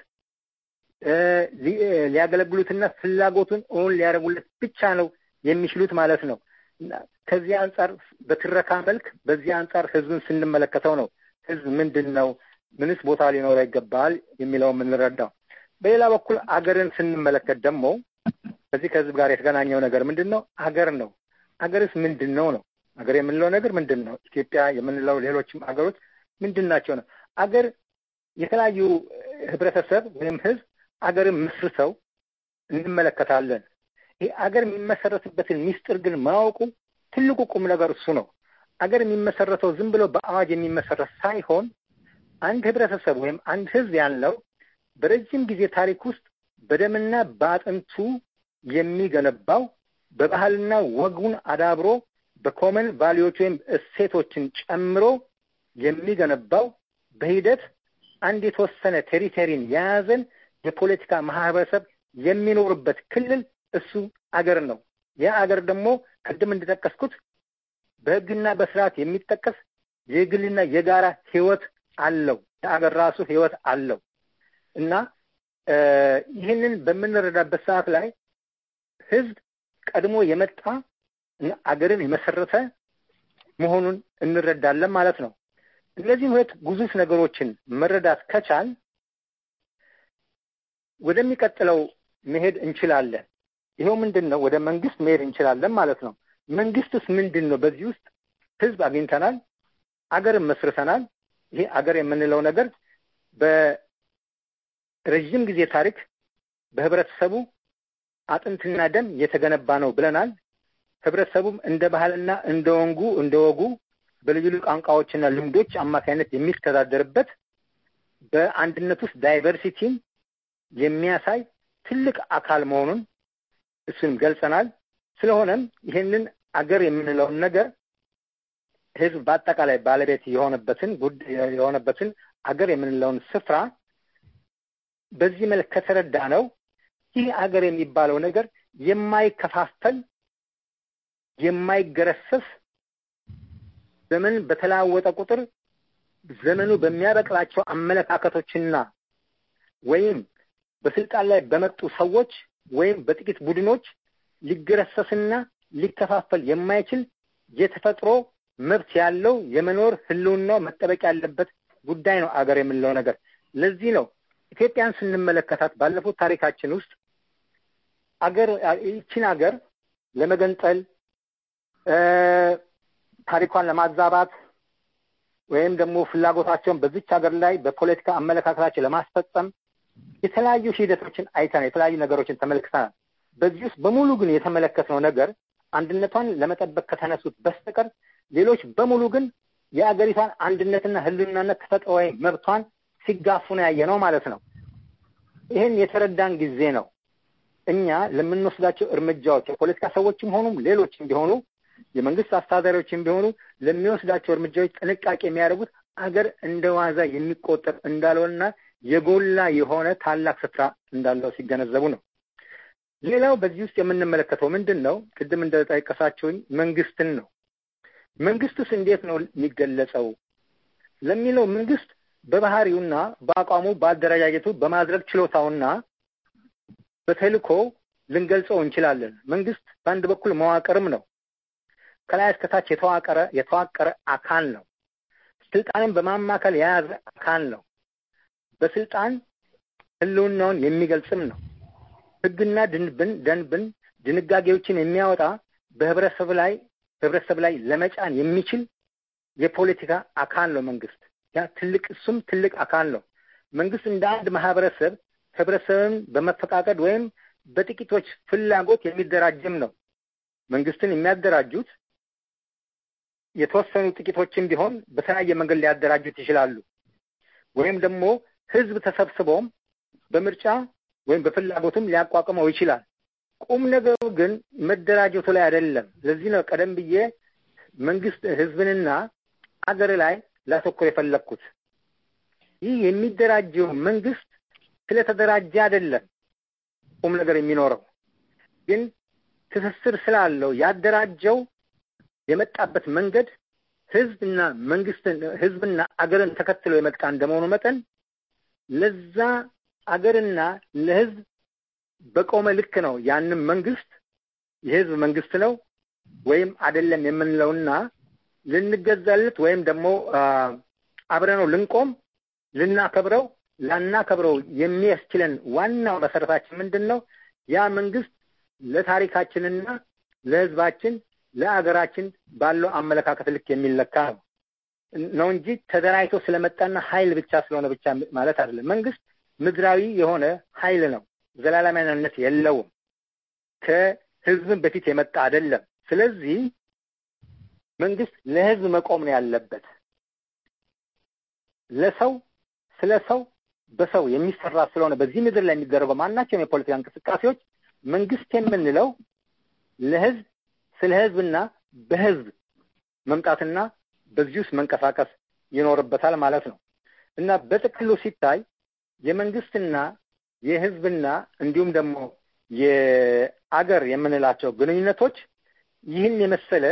ሊያገለግሉትና ፍላጎቱን እውን ሊያደርጉለት ብቻ ነው የሚችሉት ማለት ነው። ከዚህ አንጻር በትረካ መልክ በዚህ አንጻር ህዝብን ስንመለከተው ነው ህዝብ ምንድን ነው፣ ምንስ ቦታ ሊኖረው ይገባል የሚለው የምንረዳው። በሌላ በኩል አገርን ስንመለከት ደግሞ ከዚህ ከህዝብ ጋር የተገናኘው ነገር ምንድን ነው? አገር ነው። አገርስ ምንድን ነው ነው አገር የምንለው ነገር ምንድን ነው? ኢትዮጵያ የምንለው ሌሎችም አገሮች ምንድን ናቸው ነው? አገር የተለያዩ ህብረተሰብ ወይም ህዝብ አገርን መስርተው እንመለከታለን። ይህ አገር የሚመሰረትበትን ሚስጥር ግን ማወቁ ትልቁ ቁም ነገር እሱ ነው። አገር የሚመሰረተው ዝም ብሎ በአዋጅ የሚመሰረት ሳይሆን አንድ ህብረተሰብ ወይም አንድ ህዝብ ያለው በረጅም ጊዜ ታሪክ ውስጥ በደምና በአጥንቱ የሚገነባው በባህልና ወጉን አዳብሮ በኮመን ቫሊዎች ወይም እሴቶችን ጨምሮ የሚገነባው በሂደት አንድ የተወሰነ ቴሪተሪን የያዘን የፖለቲካ ማህበረሰብ የሚኖርበት ክልል እሱ አገር ነው። ያ አገር ደግሞ ቅድም እንደጠቀስኩት በህግና በስርዓት የሚጠቀስ የግልና የጋራ ህይወት አለው። የአገር ራሱ ህይወት አለው እና ይህንን በምንረዳበት ሰዓት ላይ ህዝብ ቀድሞ የመጣ እና አገርን የመሰረተ መሆኑን እንረዳለን ማለት ነው። እነዚህም ሁለት ግዙፍ ነገሮችን መረዳት ከቻል ወደሚቀጥለው መሄድ እንችላለን። ይኸው ምንድን ነው? ወደ መንግስት መሄድ እንችላለን ማለት ነው። መንግስትስ ምንድን ነው? በዚህ ውስጥ ህዝብ አግኝተናል፣ አገርን መስርተናል። ይሄ አገር የምንለው ነገር በረዥም ጊዜ ታሪክ በህብረተሰቡ አጥንትና ደም የተገነባ ነው ብለናል። ህብረተሰቡም እንደ ባህልና እንደ ወንጉ እንደ ወጉ በልዩ ልዩ ቋንቋዎችና ልምዶች አማካኝነት የሚተዳደርበት በአንድነት ውስጥ ዳይቨርሲቲን የሚያሳይ ትልቅ አካል መሆኑን እሱንም ገልጸናል። ስለሆነም ይህንን አገር የምንለውን ነገር ህዝብ በአጠቃላይ ባለቤት የሆነበትን የሆነበትን አገር የምንለውን ስፍራ በዚህ መልክ ከተረዳ ነው ይህ አገር የሚባለው ነገር የማይከፋፈል የማይገረሰስ ዘመን በተለዋወጠ ቁጥር ዘመኑ በሚያበቅላቸው አመለካከቶችና ወይም በስልጣን ላይ በመጡ ሰዎች ወይም በጥቂት ቡድኖች ሊገረሰስና ሊከፋፈል የማይችል የተፈጥሮ መብት ያለው የመኖር ህልውናው መጠበቅ ያለበት ጉዳይ ነው አገር የምንለው ነገር። ለዚህ ነው ኢትዮጵያን ስንመለከታት ባለፉት ታሪካችን ውስጥ አገር ይችን አገር ለመገንጠል ታሪኳን ለማዛባት ወይም ደግሞ ፍላጎታቸውን በዚች ሀገር ላይ በፖለቲካ አመለካከታቸው ለማስፈጸም የተለያዩ ሂደቶችን አይተናል። የተለያዩ ነገሮችን ተመልክተናል። በዚህ ውስጥ በሙሉ ግን የተመለከትነው ነገር አንድነቷን ለመጠበቅ ከተነሱት በስተቀር ሌሎች በሙሉ ግን የአገሪቷን አንድነትና ህልውናነት ተፈጥሯዊ መብቷን ሲጋፉ ነው ያየ ነው ማለት ነው። ይህን የተረዳን ጊዜ ነው እኛ ለምንወስዳቸው እርምጃዎች የፖለቲካ ሰዎችም ሆኑም ሌሎችም ቢሆኑ የመንግስት አስተዳዳሪዎችም ቢሆኑ ለሚወስዳቸው እርምጃዎች ጥንቃቄ የሚያደርጉት አገር እንደ ዋዛ የሚቆጠር እንዳልሆነና የጎላ የሆነ ታላቅ ስፍራ እንዳለው ሲገነዘቡ ነው። ሌላው በዚህ ውስጥ የምንመለከተው ምንድን ነው? ቅድም እንደጠቀሳችሁኝ መንግስትን ነው። መንግስትስ እንዴት ነው የሚገለጸው ለሚለው መንግስት በባህሪውና በአቋሙ በአደረጃጀቱ በማድረግ ችሎታውና በተልእኮ ልንገልጸው እንችላለን። መንግስት በአንድ በኩል መዋቅርም ነው። ከላይ እስከታች የተዋቀረ የተዋቀረ አካል ነው። ስልጣንን በማማከል የያዘ አካል ነው። በስልጣን ህልውናውን የሚገልጽም ነው። ህግና ድንብን ደንብን ድንጋጌዎችን የሚያወጣ በህብረተሰብ ላይ ህብረተሰብ ላይ ለመጫን የሚችል የፖለቲካ አካል ነው መንግስት። ያ ትልቅ እሱም ትልቅ አካል ነው። መንግስት እንደ አንድ ማህበረሰብ ህብረተሰብን በመፈቃቀድ ወይም በጥቂቶች ፍላጎት የሚደራጅም ነው። መንግስትን የሚያደራጁት የተወሰኑ ጥቂቶችም ቢሆን በተለያየ መንገድ ሊያደራጁት ይችላሉ። ወይም ደግሞ ህዝብ ተሰብስበውም በምርጫ ወይም በፍላጎትም ሊያቋቁመው ይችላል። ቁም ነገሩ ግን መደራጀቱ ላይ አይደለም። ለዚህ ነው ቀደም ብዬ መንግስት ህዝብንና አገር ላይ ላተኩር የፈለግኩት። ይህ የሚደራጀው መንግስት ስለተደራጀ አይደለም ቁም ነገር የሚኖረው ግን ትስስር ስላለው ያደራጀው የመጣበት መንገድ ህዝብና መንግስትን ህዝብና አገርን ተከትሎ የመጣ እንደመሆኑ መጠን ለዛ አገርና ለህዝብ በቆመ ልክ ነው ያንም መንግስት የህዝብ መንግስት ነው ወይም አይደለም የምንለውና ልንገዛለት ወይም ደግሞ አብረነው ልንቆም ልናከብረው ላናከብረው የሚያስችለን ዋናው መሰረታችን ምንድን ነው? ያ መንግስት ለታሪካችንና ለህዝባችን ለአገራችን ባለው አመለካከት ልክ የሚለካ ነው ነው እንጂ ተደራጅቶ ስለመጣና ኃይል ብቻ ስለሆነ ብቻ ማለት አይደለም። መንግስት ምድራዊ የሆነ ኃይል ነው። ዘላለማዊነት የለውም። ከህዝብን በፊት የመጣ አይደለም። ስለዚህ መንግስት ለህዝብ መቆም ነው ያለበት። ለሰው ስለ ሰው በሰው የሚሰራ ስለሆነ በዚህ ምድር ላይ የሚደረገው ማናቸውም የፖለቲካ እንቅስቃሴዎች መንግስት የምንለው ለህዝብ ስለ ህዝብና በህዝብ መምጣትና በዚህ ውስጥ መንቀሳቀስ ይኖርበታል ማለት ነው እና በጥቅሉ ሲታይ የመንግስትና የህዝብና እንዲሁም ደግሞ የአገር የምንላቸው ግንኙነቶች ይህን የመሰለ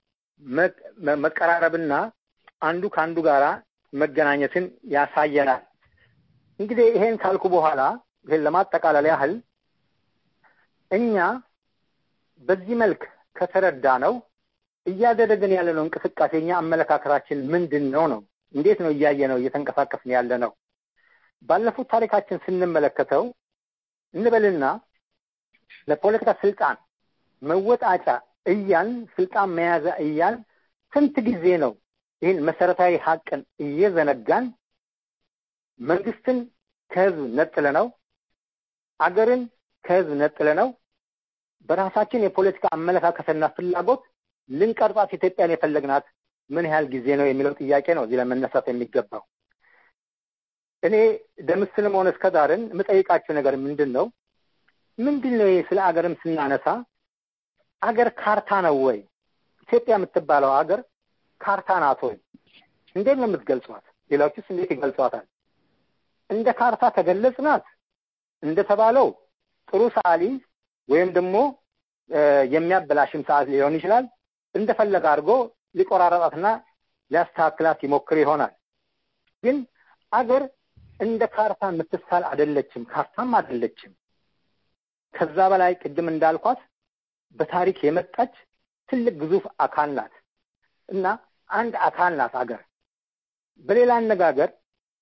መቀራረብና አንዱ ከአንዱ ጋራ መገናኘትን ያሳየናል። እንግዲህ ይሄን ካልኩ በኋላ ይሄን ለማጠቃለል ያህል እኛ በዚህ መልክ ከተረዳ ነው እያደረግን ያለነው እንቅስቃሴ እኛ አመለካከታችን ምንድን ነው ነው እንዴት ነው እያየ ነው እየተንቀሳቀስን ያለ ነው ባለፉት ታሪካችን ስንመለከተው እንበልና ለፖለቲካ ስልጣን መወጣጫ እያል ስልጣን መያዣ እያል ስንት ጊዜ ነው ይህን መሰረታዊ ሀቅን እየዘነጋን መንግስትን ከህዝብ ነጥለ ነው አገርን ከህዝብ ነጥለ ነው በራሳችን የፖለቲካ አመለካከትና ፍላጎት ልንቀርጻት ኢትዮጵያን የፈለግናት ምን ያህል ጊዜ ነው የሚለው ጥያቄ ነው እዚህ ለመነሳት የሚገባው። እኔ ደምስልም ሆነ እስከ ዳርን የምጠይቃቸው ነገር ምንድን ነው? ምንድን ነው ስለ አገርም ስናነሳ አገር ካርታ ነው ወይ? ኢትዮጵያ የምትባለው አገር ካርታ ናት ወይ? እንዴት ነው የምትገልጿት? ሌሎችስ እንዴት ይገልጿታል? እንደ ካርታ ከገለጽናት እንደተባለው ጥሩ ሰዓሊ ወይም ደግሞ የሚያበላሽም ሰዓት ሊሆን ይችላል እንደፈለገ አድርጎ ሊቆራረጣትና ሊያስተካክላት ይሞክር ይሆናል። ግን አገር እንደ ካርታ የምትሳል አይደለችም፣ ካርታም አይደለችም። ከዛ በላይ ቅድም እንዳልኳት በታሪክ የመጣች ትልቅ ግዙፍ አካል ናት እና አንድ አካል ናት አገር። በሌላ አነጋገር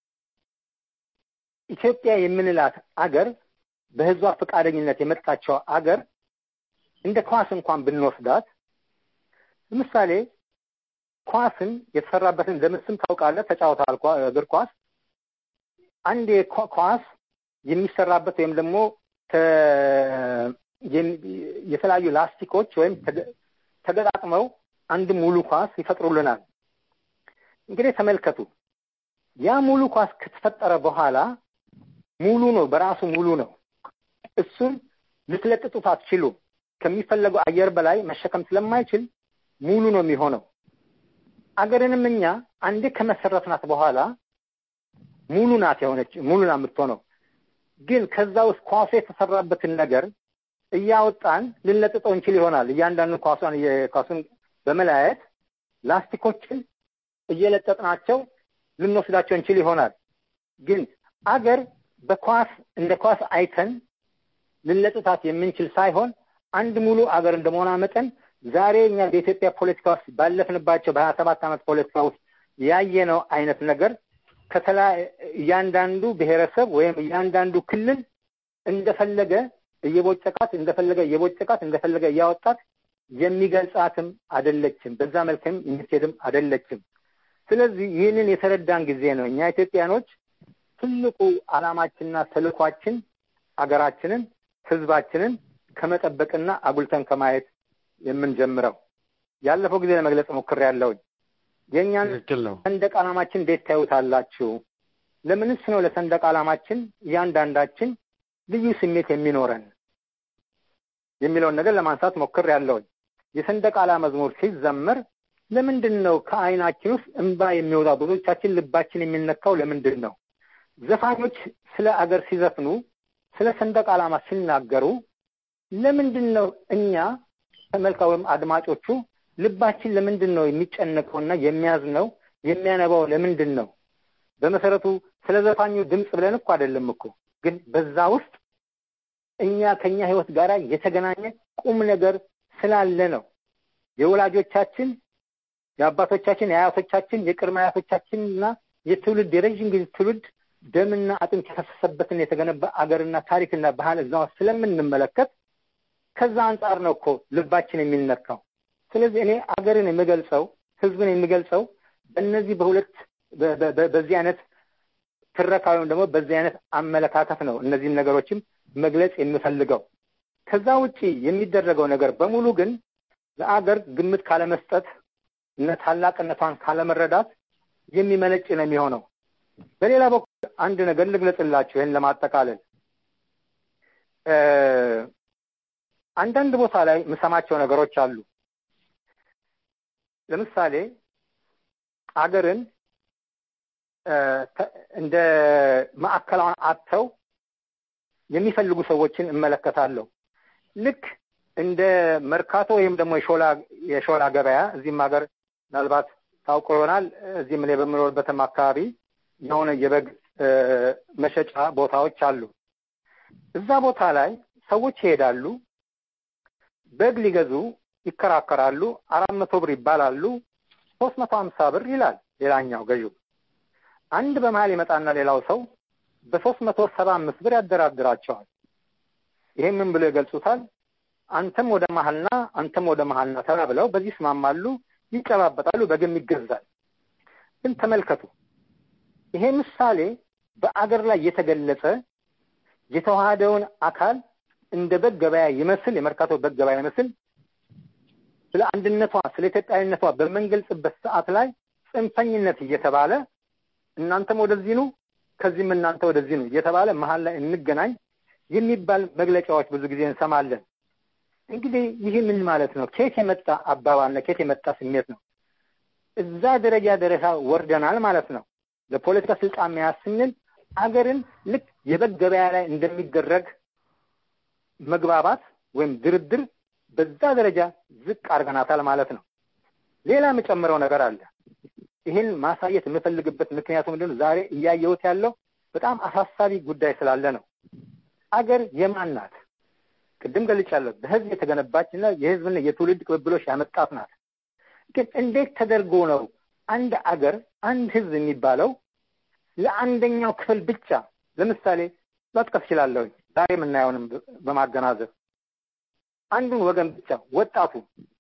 ኢትዮጵያ የምንላት አገር በህዝቧ ፈቃደኝነት የመጣቸው አገር እንደ ኳስ እንኳን ብንወስዳት ለምሳሌ ኳስን የተሰራበትን ደምስም ታውቃለህ፣ ተጫውተሃል እግር ኳስ። አንድ ኳስ የሚሰራበት ወይም ደግሞ የተለያዩ ላስቲኮች ወይም ተገጣጥመው አንድ ሙሉ ኳስ ይፈጥሩልናል። እንግዲህ ተመልከቱ፣ ያ ሙሉ ኳስ ከተፈጠረ በኋላ ሙሉ ነው፣ በራሱ ሙሉ ነው። እሱን ልትለጥጡት አትችሉም። ከሚፈለገው አየር በላይ መሸከም ስለማይችል ሙሉ ነው የሚሆነው። አገርንም እኛ አንዴ ከመሰረትናት በኋላ ሙሉ ናት የሆነች ሙሉ ናት የምትሆነው። ግን ከዛ ውስጥ ኳሱ የተሰራበትን ነገር እያወጣን ልንለጥጠው እንችል ይሆናል። እያንዳንዱ ኳሷን ኳሱን በመለያየት ላስቲኮችን እየለጠጥናቸው ልንወስዳቸው እንችል ይሆናል። ግን አገር በኳስ እንደ ኳስ አይተን ልንለጥታት የምንችል ሳይሆን አንድ ሙሉ አገር እንደመሆኗ መጠን ዛሬ እኛ በኢትዮጵያ ፖለቲካ ውስጥ ባለፍንባቸው በሀያ ሰባት ዓመት ፖለቲካ ውስጥ ያየነው አይነት ነገር ከተላ እያንዳንዱ ብሔረሰብ ወይም እያንዳንዱ ክልል እንደፈለገ እየቦጨቃት እንደፈለገ እየቦጨቃት እንደፈለገ እያወጣት የሚገልጻትም አደለችም። በዛ መልክም የምትሄድም አደለችም። ስለዚህ ይህንን የተረዳን ጊዜ ነው እኛ ኢትዮጵያኖች ትልቁ ዓላማችንና ተልኳችን አገራችንን ህዝባችንን ከመጠበቅና አጉልተን ከማየት የምንጀምረው ያለፈው ጊዜ ለመግለጽ ሞክሬያለሁኝ። የእኛን ሰንደቅ ዓላማችን እንዴት ታዩታላችሁ? ለምንስ ነው ለሰንደቅ ዓላማችን እያንዳንዳችን ልዩ ስሜት የሚኖረን የሚለውን ነገር ለማንሳት ሞክሬያለሁኝ። የሰንደቅ ዓላማ መዝሙር ሲዘመር ለምንድን ነው ከአይናችን ውስጥ እንባ የሚወጣው? ብዙዎቻችን ልባችን የሚነካው ለምንድን ነው? ዘፋኞች ስለ አገር ሲዘፍኑ ስለ ሰንደቅ ዓላማ ሲናገሩ ለምንድን ነው እኛ ተመልካ ወይም አድማጮቹ ልባችን ለምንድን ነው የሚጨነቀውና የሚያዝነው የሚያነባው ለምንድን ነው? በመሰረቱ ስለ ዘፋኙ ድምፅ ብለን እኮ አይደለም እኮ ግን በዛ ውስጥ እኛ ከኛ ህይወት ጋር የተገናኘ ቁም ነገር ስላለ ነው። የወላጆቻችን፣ የአባቶቻችን፣ የአያቶቻችን፣ የቅድመ አያቶቻችን እና የትውልድ የረዥም ጊዜ ትውልድ ደምና አጥንት የፈሰሰበትን የተገነባ አገርና ታሪክና ባህል እዛ ውስጥ ስለምንመለከት ከዛ አንጻር ነው እኮ ልባችን የሚነካው። ስለዚህ እኔ አገርን የምገልጸው ህዝብን የሚገልጸው በእነዚህ በሁለት በ- በ- በ- በዚህ አይነት ትረካ ወይም ደግሞ በዚህ አይነት አመለካከት ነው እነዚህን ነገሮችም መግለጽ የምፈልገው። ከዛ ውጪ የሚደረገው ነገር በሙሉ ግን ለአገር ግምት ካለመስጠት እነ ታላቅነቷን ካለመረዳት የሚመነጭ ነው የሚሆነው። በሌላ በኩል አንድ ነገር ልግለጽላችሁ ይህን ለማጠቃለል እ፣ አንዳንድ ቦታ ላይ የምሰማቸው ነገሮች አሉ። ለምሳሌ አገርን እ፣ ተ- እንደ ማዕከላውን አጥተው የሚፈልጉ ሰዎችን እመለከታለሁ። ልክ እንደ መርካቶ ወይም ደግሞ የሾላ የሾላ ገበያ እዚህም ሀገር ምናልባት ታውቆ ይሆናል። እዚህም እኔ በምኖርበትም አካባቢ የሆነ የበግ እ፣ መሸጫ ቦታዎች አሉ። እዛ ቦታ ላይ ሰዎች ይሄዳሉ፣ በግ ሊገዙ ይከራከራሉ። አራት መቶ ብር ይባላሉ። ሶስት መቶ ሀምሳ ብር ይላል ሌላኛው ገዢው። አንድ በመሀል ይመጣና ሌላው ሰው በሶስት መቶ ሰባ አምስት ብር ያደራድራቸዋል። ይሄ ምን ብሎ ይገልጹታል? አንተም ወደ መሀልና አንተም ወደ መሀልና ተባብለው በዚህ ይስማማሉ፣ ይጨባበጣሉ፣ በግም ይገዛል። ግን ተመልከቱ፣ ይሄ ምሳሌ በአገር ላይ የተገለጸ የተዋሃደውን አካል እንደ በግ ገበያ ይመስል የመርካቶ በግ ገበያ ይመስል ስለ አንድነቷ ስለ ኢትዮጵያዊነቷ በምንገልጽበት ሰዓት ላይ ጽንፈኝነት እየተባለ እናንተም ወደዚህ ኑ ከዚህም እናንተ ወደዚህ ነው እየተባለ መሀል ላይ እንገናኝ የሚባል መግለጫዎች ብዙ ጊዜ እንሰማለን። እንግዲህ ይህ ምን ማለት ነው? ከየት የመጣ አባባል ነው? ከየት የመጣ ስሜት ነው? እዛ ደረጃ ደረጃ ወርደናል ማለት ነው። ለፖለቲካ ስልጣን መያዝ ስንል አገርን ልክ የበግ ገበያ ላይ እንደሚደረግ መግባባት ወይም ድርድር በዛ ደረጃ ዝቅ አድርገናታል ማለት ነው። ሌላ የምጨምረው ነገር አለ። ይህን ማሳየት የምፈልግበት ምክንያቱ ምንድን ነው? ዛሬ እያየሁት ያለው በጣም አሳሳቢ ጉዳይ ስላለ ነው። አገር የማን ናት? ቅድም ገልጫለሁ። በህዝብ የተገነባች እና የህዝብና የትውልድ ቅብብሎች ያመጣት ናት። ግን እንዴት ተደርጎ ነው አንድ አገር አንድ ህዝብ የሚባለው ለአንደኛው ክፍል ብቻ ለምሳሌ መጥቀስ እችላለሁ። ዛሬ የምናየውንም በማገናዘብ አንዱን ወገን ብቻ ወጣቱ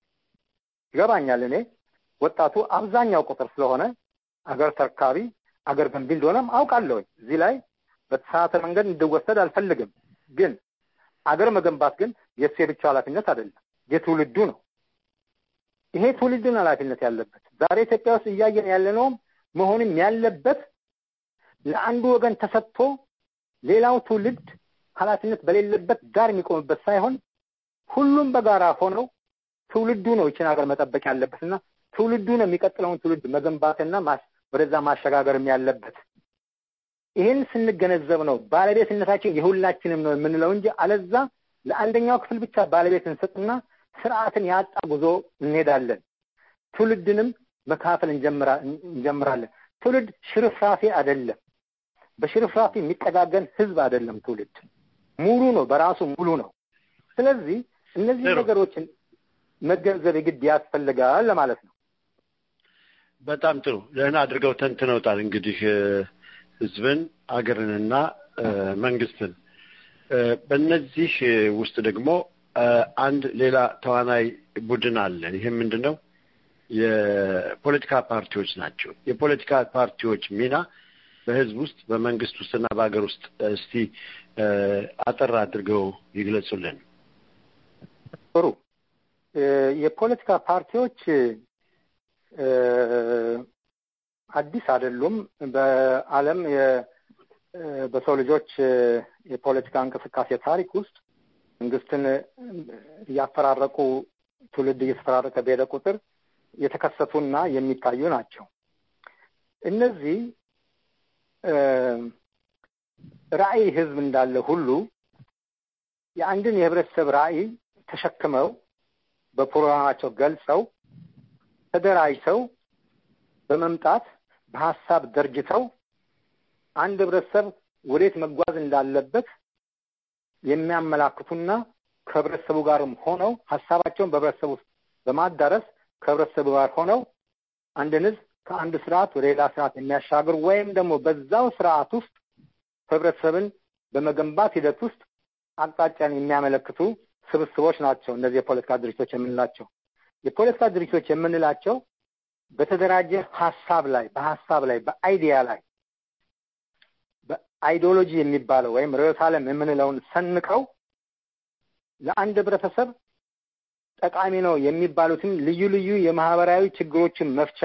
ይገባኛል። እኔ ወጣቱ አብዛኛው ቁጥር ስለሆነ አገር ተርካቢ አገር ገንቢ እንደሆነም አውቃለሁ። እዚህ ላይ በተሳሳተ መንገድ እንድወሰድ አልፈልግም። ግን አገር መገንባት ግን የእሱ የብቻ ኃላፊነት አይደለም፣ የትውልዱ ነው። ይሄ ትውልድን ኃላፊነት ያለበት ዛሬ ኢትዮጵያ ውስጥ እያየን ያለነውም መሆንም ያለበት ለአንዱ ወገን ተሰጥቶ ሌላው ትውልድ ኃላፊነት በሌለበት ዳር የሚቆምበት ሳይሆን ሁሉም በጋራ ሆነው ትውልዱ ነው ይችን ሀገር መጠበቅ ያለበት እና ትውልዱ ነው የሚቀጥለውን ትውልድ መገንባትና ወደዛ ማሸጋገርም ያለበት። ይህን ስንገነዘብ ነው ባለቤትነታችን የሁላችንም ነው የምንለው እንጂ አለዛ ለአንደኛው ክፍል ብቻ ባለቤት እንሰጥና ስርዓትን ያጣ ጉዞ እንሄዳለን። ትውልድንም መካፈል እንጀምራለን። ትውልድ ሽርፍራፊ አይደለም። በሽርፍራፊ የሚጠጋገን ህዝብ አይደለም። ትውልድ ሙሉ ነው፣ በራሱ ሙሉ ነው። ስለዚህ እነዚህ ነገሮችን መገንዘብ የግድ ያስፈልጋል ለማለት ነው። በጣም ጥሩ ደህና አድርገው ተንትነውታል። እንግዲህ ህዝብን፣ አገርንና መንግስትን በእነዚህ ውስጥ ደግሞ አንድ ሌላ ተዋናይ ቡድን አለ። ይህም ምንድን ነው? የፖለቲካ ፓርቲዎች ናቸው። የፖለቲካ ፓርቲዎች ሚና በህዝብ ውስጥ በመንግስት ውስጥና በሀገር ውስጥ እስቲ አጠር አድርገው ይግለጹልን። ጥሩ። የፖለቲካ ፓርቲዎች አዲስ አይደሉም። በዓለም በሰው ልጆች የፖለቲካ እንቅስቃሴ ታሪክ ውስጥ መንግስትን እያፈራረቁ ትውልድ እየተፈራረቀ በሄደ ቁጥር የተከሰቱና የሚታዩ ናቸው። እነዚህ ራዕይ ህዝብ እንዳለ ሁሉ የአንድን የህብረተሰብ ራዕይ ተሸክመው በፕሮግራማቸው ገልጸው ተደራጅተው በመምጣት በሀሳብ ደርጅተው አንድ ህብረተሰብ ወዴት መጓዝ እንዳለበት የሚያመላክቱና ከህብረተሰቡ ጋርም ሆነው ሀሳባቸውን በህብረተሰቡ ውስጥ በማዳረስ ከህብረተሰቡ ጋር ሆነው አንድን ህዝብ ከአንድ ስርዓት ወደ ሌላ ስርዓት የሚያሻግር ወይም ደግሞ በዛው ስርዓት ውስጥ ህብረተሰብን በመገንባት ሂደት ውስጥ አቅጣጫን የሚያመለክቱ ስብስቦች ናቸው እነዚህ የፖለቲካ ድርጅቶች የምንላቸው። የፖለቲካ ድርጅቶች የምንላቸው በተደራጀ ሀሳብ ላይ በሀሳብ ላይ በአይዲያ ላይ በአይዲዮሎጂ የሚባለው ወይም ርዕዮተ ዓለም የምንለውን ሰንቀው ለአንድ ህብረተሰብ ጠቃሚ ነው የሚባሉትን ልዩ ልዩ የማህበራዊ ችግሮችን መፍቻ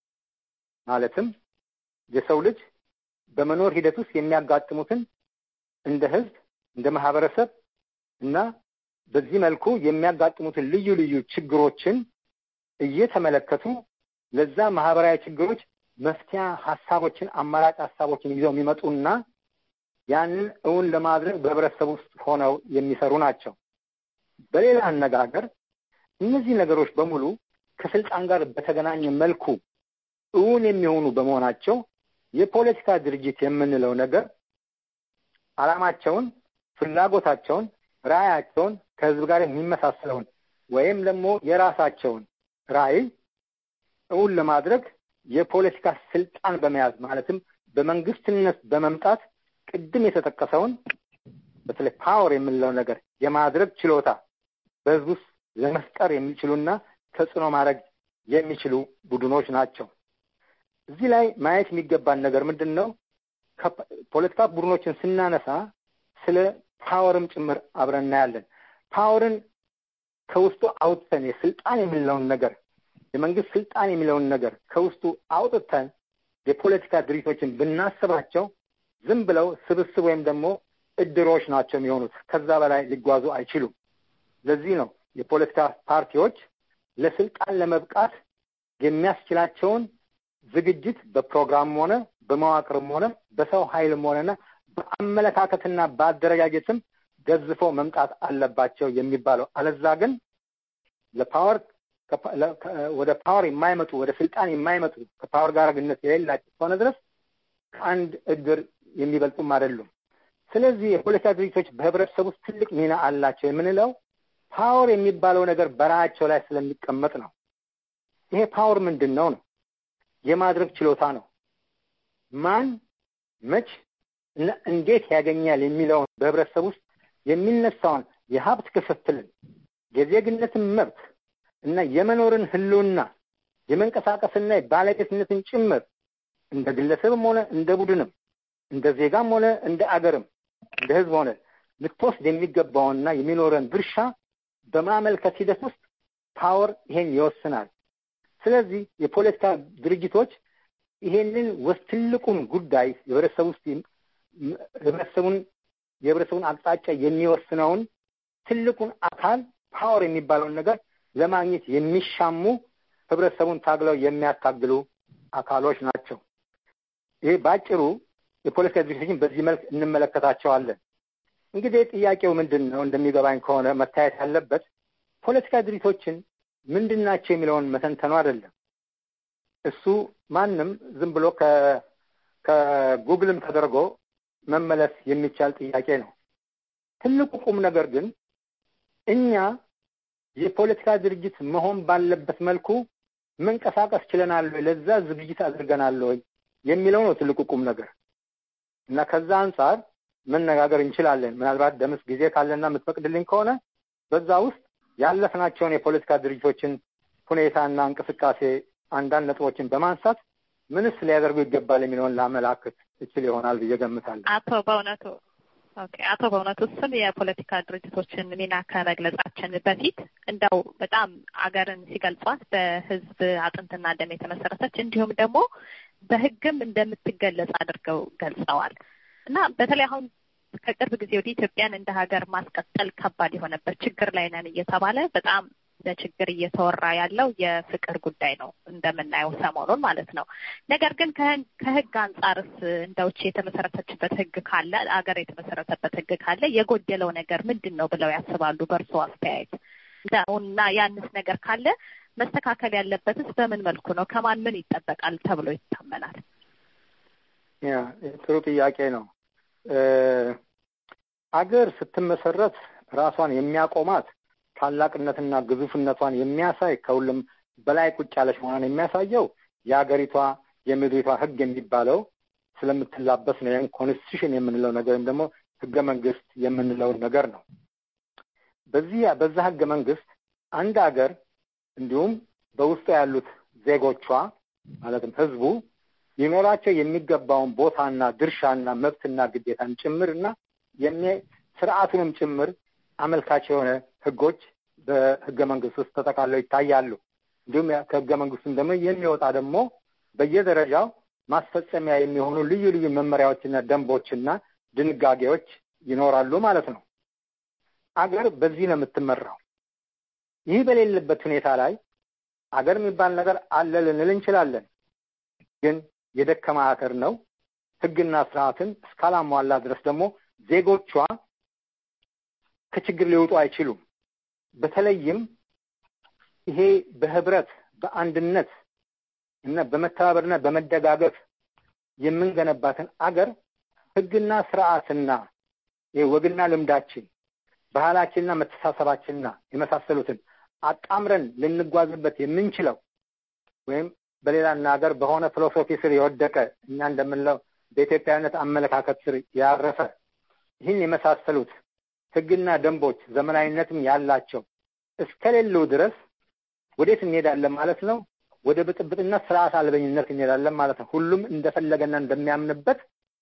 ማለትም የሰው ልጅ በመኖር ሂደት ውስጥ የሚያጋጥሙትን እንደ ህዝብ እንደ ማህበረሰብ እና በዚህ መልኩ የሚያጋጥሙትን ልዩ ልዩ ችግሮችን እየተመለከቱ ለዛ ማህበራዊ ችግሮች መፍትያ ሀሳቦችን አማራጭ ሀሳቦችን ይዘው የሚመጡና ያንን እውን ለማድረግ በህብረተሰብ ውስጥ ሆነው የሚሰሩ ናቸው። በሌላ አነጋገር እነዚህ ነገሮች በሙሉ ከስልጣን ጋር በተገናኘ መልኩ እውን የሚሆኑ በመሆናቸው የፖለቲካ ድርጅት የምንለው ነገር ዓላማቸውን፣ ፍላጎታቸውን፣ ራዕያቸውን ከህዝብ ጋር የሚመሳሰለውን ወይም ደግሞ የራሳቸውን ራዕይ እውን ለማድረግ የፖለቲካ ስልጣን በመያዝ ማለትም በመንግስትነት በመምጣት ቅድም የተጠቀሰውን በተለይ ፓወር የምንለው ነገር የማድረግ ችሎታ በህዝብ ውስጥ ለመፍጠር የሚችሉና ተጽዕኖ ማድረግ የሚችሉ ቡድኖች ናቸው። እዚህ ላይ ማየት የሚገባን ነገር ምንድን ነው? ፖለቲካ ቡድኖችን ስናነሳ ስለ ፓወርም ጭምር አብረን እናያለን። ፓወርን ከውስጡ አውጥተን የስልጣን የሚለውን ነገር የመንግስት ስልጣን የሚለውን ነገር ከውስጡ አውጥተን የፖለቲካ ድርጅቶችን ብናስባቸው ዝም ብለው ስብስብ ወይም ደግሞ እድሮች ናቸው የሚሆኑት። ከዛ በላይ ሊጓዙ አይችሉም። ለዚህ ነው የፖለቲካ ፓርቲዎች ለስልጣን ለመብቃት የሚያስችላቸውን ዝግጅት በፕሮግራምም ሆነ በመዋቅርም ሆነ በሰው ኃይልም ሆነና በአመለካከትና በአደረጃጀትም ገዝፈው መምጣት አለባቸው የሚባለው። አለዛ ግን ለፓወር ወደ ፓወር የማይመጡ ወደ ስልጣን የማይመጡ ከፓወር ጋር ግንኙነት የሌላቸው እስከሆነ ድረስ ከአንድ እድር የሚበልጡም አይደሉም። ስለዚህ የፖለቲካ ድርጅቶች በህብረተሰብ ውስጥ ትልቅ ሚና አላቸው የምንለው ፓወር የሚባለው ነገር በራያቸው ላይ ስለሚቀመጥ ነው። ይሄ ፓወር ምንድን ነው ነው? የማድረግ ችሎታ ነው። ማን መች እና እንዴት ያገኛል የሚለውን በህብረተሰብ ውስጥ የሚነሳውን የሀብት ክፍፍልን፣ የዜግነትን መብት እና የመኖርን ህልውና የመንቀሳቀስና የባለቤትነትን ጭምር እንደ ግለሰብም ሆነ እንደ ቡድንም እንደ ዜጋም ሆነ እንደ አገርም እንደ ህዝብ ሆነ ልትወስድ የሚገባውንና የሚኖረን ድርሻ በማመልከት ሂደት ውስጥ ፓወር ይሄን ይወስናል። ስለዚህ የፖለቲካ ድርጅቶች ይሄንን ወስ ትልቁን ጉዳይ የህብረተሰብ ውስጥ ህብረተሰቡን የህብረተሰቡን አቅጣጫ የሚወስነውን ትልቁን አካል ፓወር የሚባለውን ነገር ለማግኘት የሚሻሙ ህብረተሰቡን ታግለው የሚያታግሉ አካሎች ናቸው። ይሄ በአጭሩ የፖለቲካ ድርጅቶችን በዚህ መልክ እንመለከታቸዋለን። እንግዲህ ጥያቄው ምንድን ነው? እንደሚገባኝ ከሆነ መታየት ያለበት ፖለቲካ ድርጅቶችን ምንድን ናቸው የሚለውን መተንተኑ አይደለም። እሱ ማንም ዝም ብሎ ከጉግልም ተደርጎ መመለስ የሚቻል ጥያቄ ነው። ትልቁ ቁም ነገር ግን እኛ የፖለቲካ ድርጅት መሆን ባለበት መልኩ መንቀሳቀስ ችለናል ወይ፣ ለዛ ዝግጅት አድርገናል ወይ የሚለው ነው ትልቁ ቁም ነገር እና ከዛ አንጻር መነጋገር እንችላለን። ምናልባት ደምስ ጊዜ ካለና የምትፈቅድልኝ ከሆነ በዛ ውስጥ ያለፍናቸውን የፖለቲካ ድርጅቶችን ሁኔታና እንቅስቃሴ አንዳንድ ነጥቦችን በማንሳት ምንስ ሊያደርጉ ይገባል የሚለውን ላመላክት እችል ይሆናል ብዬ ገምታለሁ። አቶ በእውነቱ ኦኬ፣ አቶ በእውነቱ ስም የፖለቲካ ድርጅቶችን ሚና ከመግለጻችን በፊት እንደው በጣም አገርን ሲገልጿት በሕዝብ አጥንትና ደም የተመሰረተች እንዲሁም ደግሞ በሕግም እንደምትገለጽ አድርገው ገልጸዋል እና በተለይ አሁን ከቅርብ ጊዜ ወዲህ ኢትዮጵያን እንደ ሀገር ማስቀጠል ከባድ የሆነበት ችግር ላይ ነን እየተባለ በጣም በችግር እየተወራ ያለው የፍቅር ጉዳይ ነው እንደምናየው ሰሞኑን ማለት ነው። ነገር ግን ከህግ አንጻርስ እንደውች የተመሰረተችበት ህግ ካለ አገር የተመሰረተበት ህግ ካለ የጎደለው ነገር ምንድን ነው ብለው ያስባሉ? በእርሶ አስተያየት እና ያንስ ነገር ካለ መስተካከል ያለበትስ በምን መልኩ ነው? ከማን ምን ይጠበቃል ተብሎ ይታመናል? ያ ጥሩ ጥያቄ ነው። አገር ስትመሰረት ራሷን የሚያቆማት ታላቅነትና ግዙፍነቷን የሚያሳይ ከሁሉም በላይ ቁጭ ያለች መሆኗን የሚያሳየው የሀገሪቷ የምድሪቷ ህግ የሚባለው ስለምትላበስ ነው። ወይም ኮንስቲቱሽን የምንለው ነገር ወይም ደግሞ ህገ መንግስት የምንለው ነገር ነው። በዚህ በዛ ህገ መንግስት አንድ ሀገር እንዲሁም በውስጡ ያሉት ዜጎቿ ማለትም ህዝቡ ሊኖራቸው የሚገባውን ቦታና ድርሻና መብትና ግዴታን ጭምር እና ስርዓቱንም ጭምር አመልካች የሆነ ህጎች በህገ መንግስት ውስጥ ተጠቃለው ይታያሉ። እንዲሁም ከህገ መንግስቱም ደግሞ የሚወጣ ደግሞ በየደረጃው ማስፈጸሚያ የሚሆኑ ልዩ ልዩ መመሪያዎችና ደንቦችና ድንጋጌዎች ይኖራሉ ማለት ነው። አገር በዚህ ነው የምትመራው። ይህ በሌለበት ሁኔታ ላይ አገር የሚባል ነገር አለ ልንል እንችላለን። ግን የደከመ አገር ነው። ህግና ስርዓትን እስካላሟላ ድረስ ደግሞ ዜጎቿ ከችግር ሊወጡ አይችሉም። በተለይም ይሄ በህብረት በአንድነት እና በመተባበርና በመደጋገፍ የምንገነባትን አገር ህግና ስርዓትና ወግና ልምዳችን ባህላችንና መተሳሰባችንና የመሳሰሉትን አጣምረን ልንጓዝበት የምንችለው ወይም በሌላ ሀገር በሆነ ፊሎሶፊ ስር የወደቀ እኛ እንደምንለው በኢትዮጵያዊነት አመለካከት ስር ያረፈ ይህን የመሳሰሉት ህግና ደንቦች ዘመናዊነትም ያላቸው እስከሌሉ ድረስ ወዴት እንሄዳለን ማለት ነው? ወደ ብጥብጥና ስርዓት አልበኝነት እንሄዳለን ማለት ነው። ሁሉም እንደፈለገና እንደሚያምንበት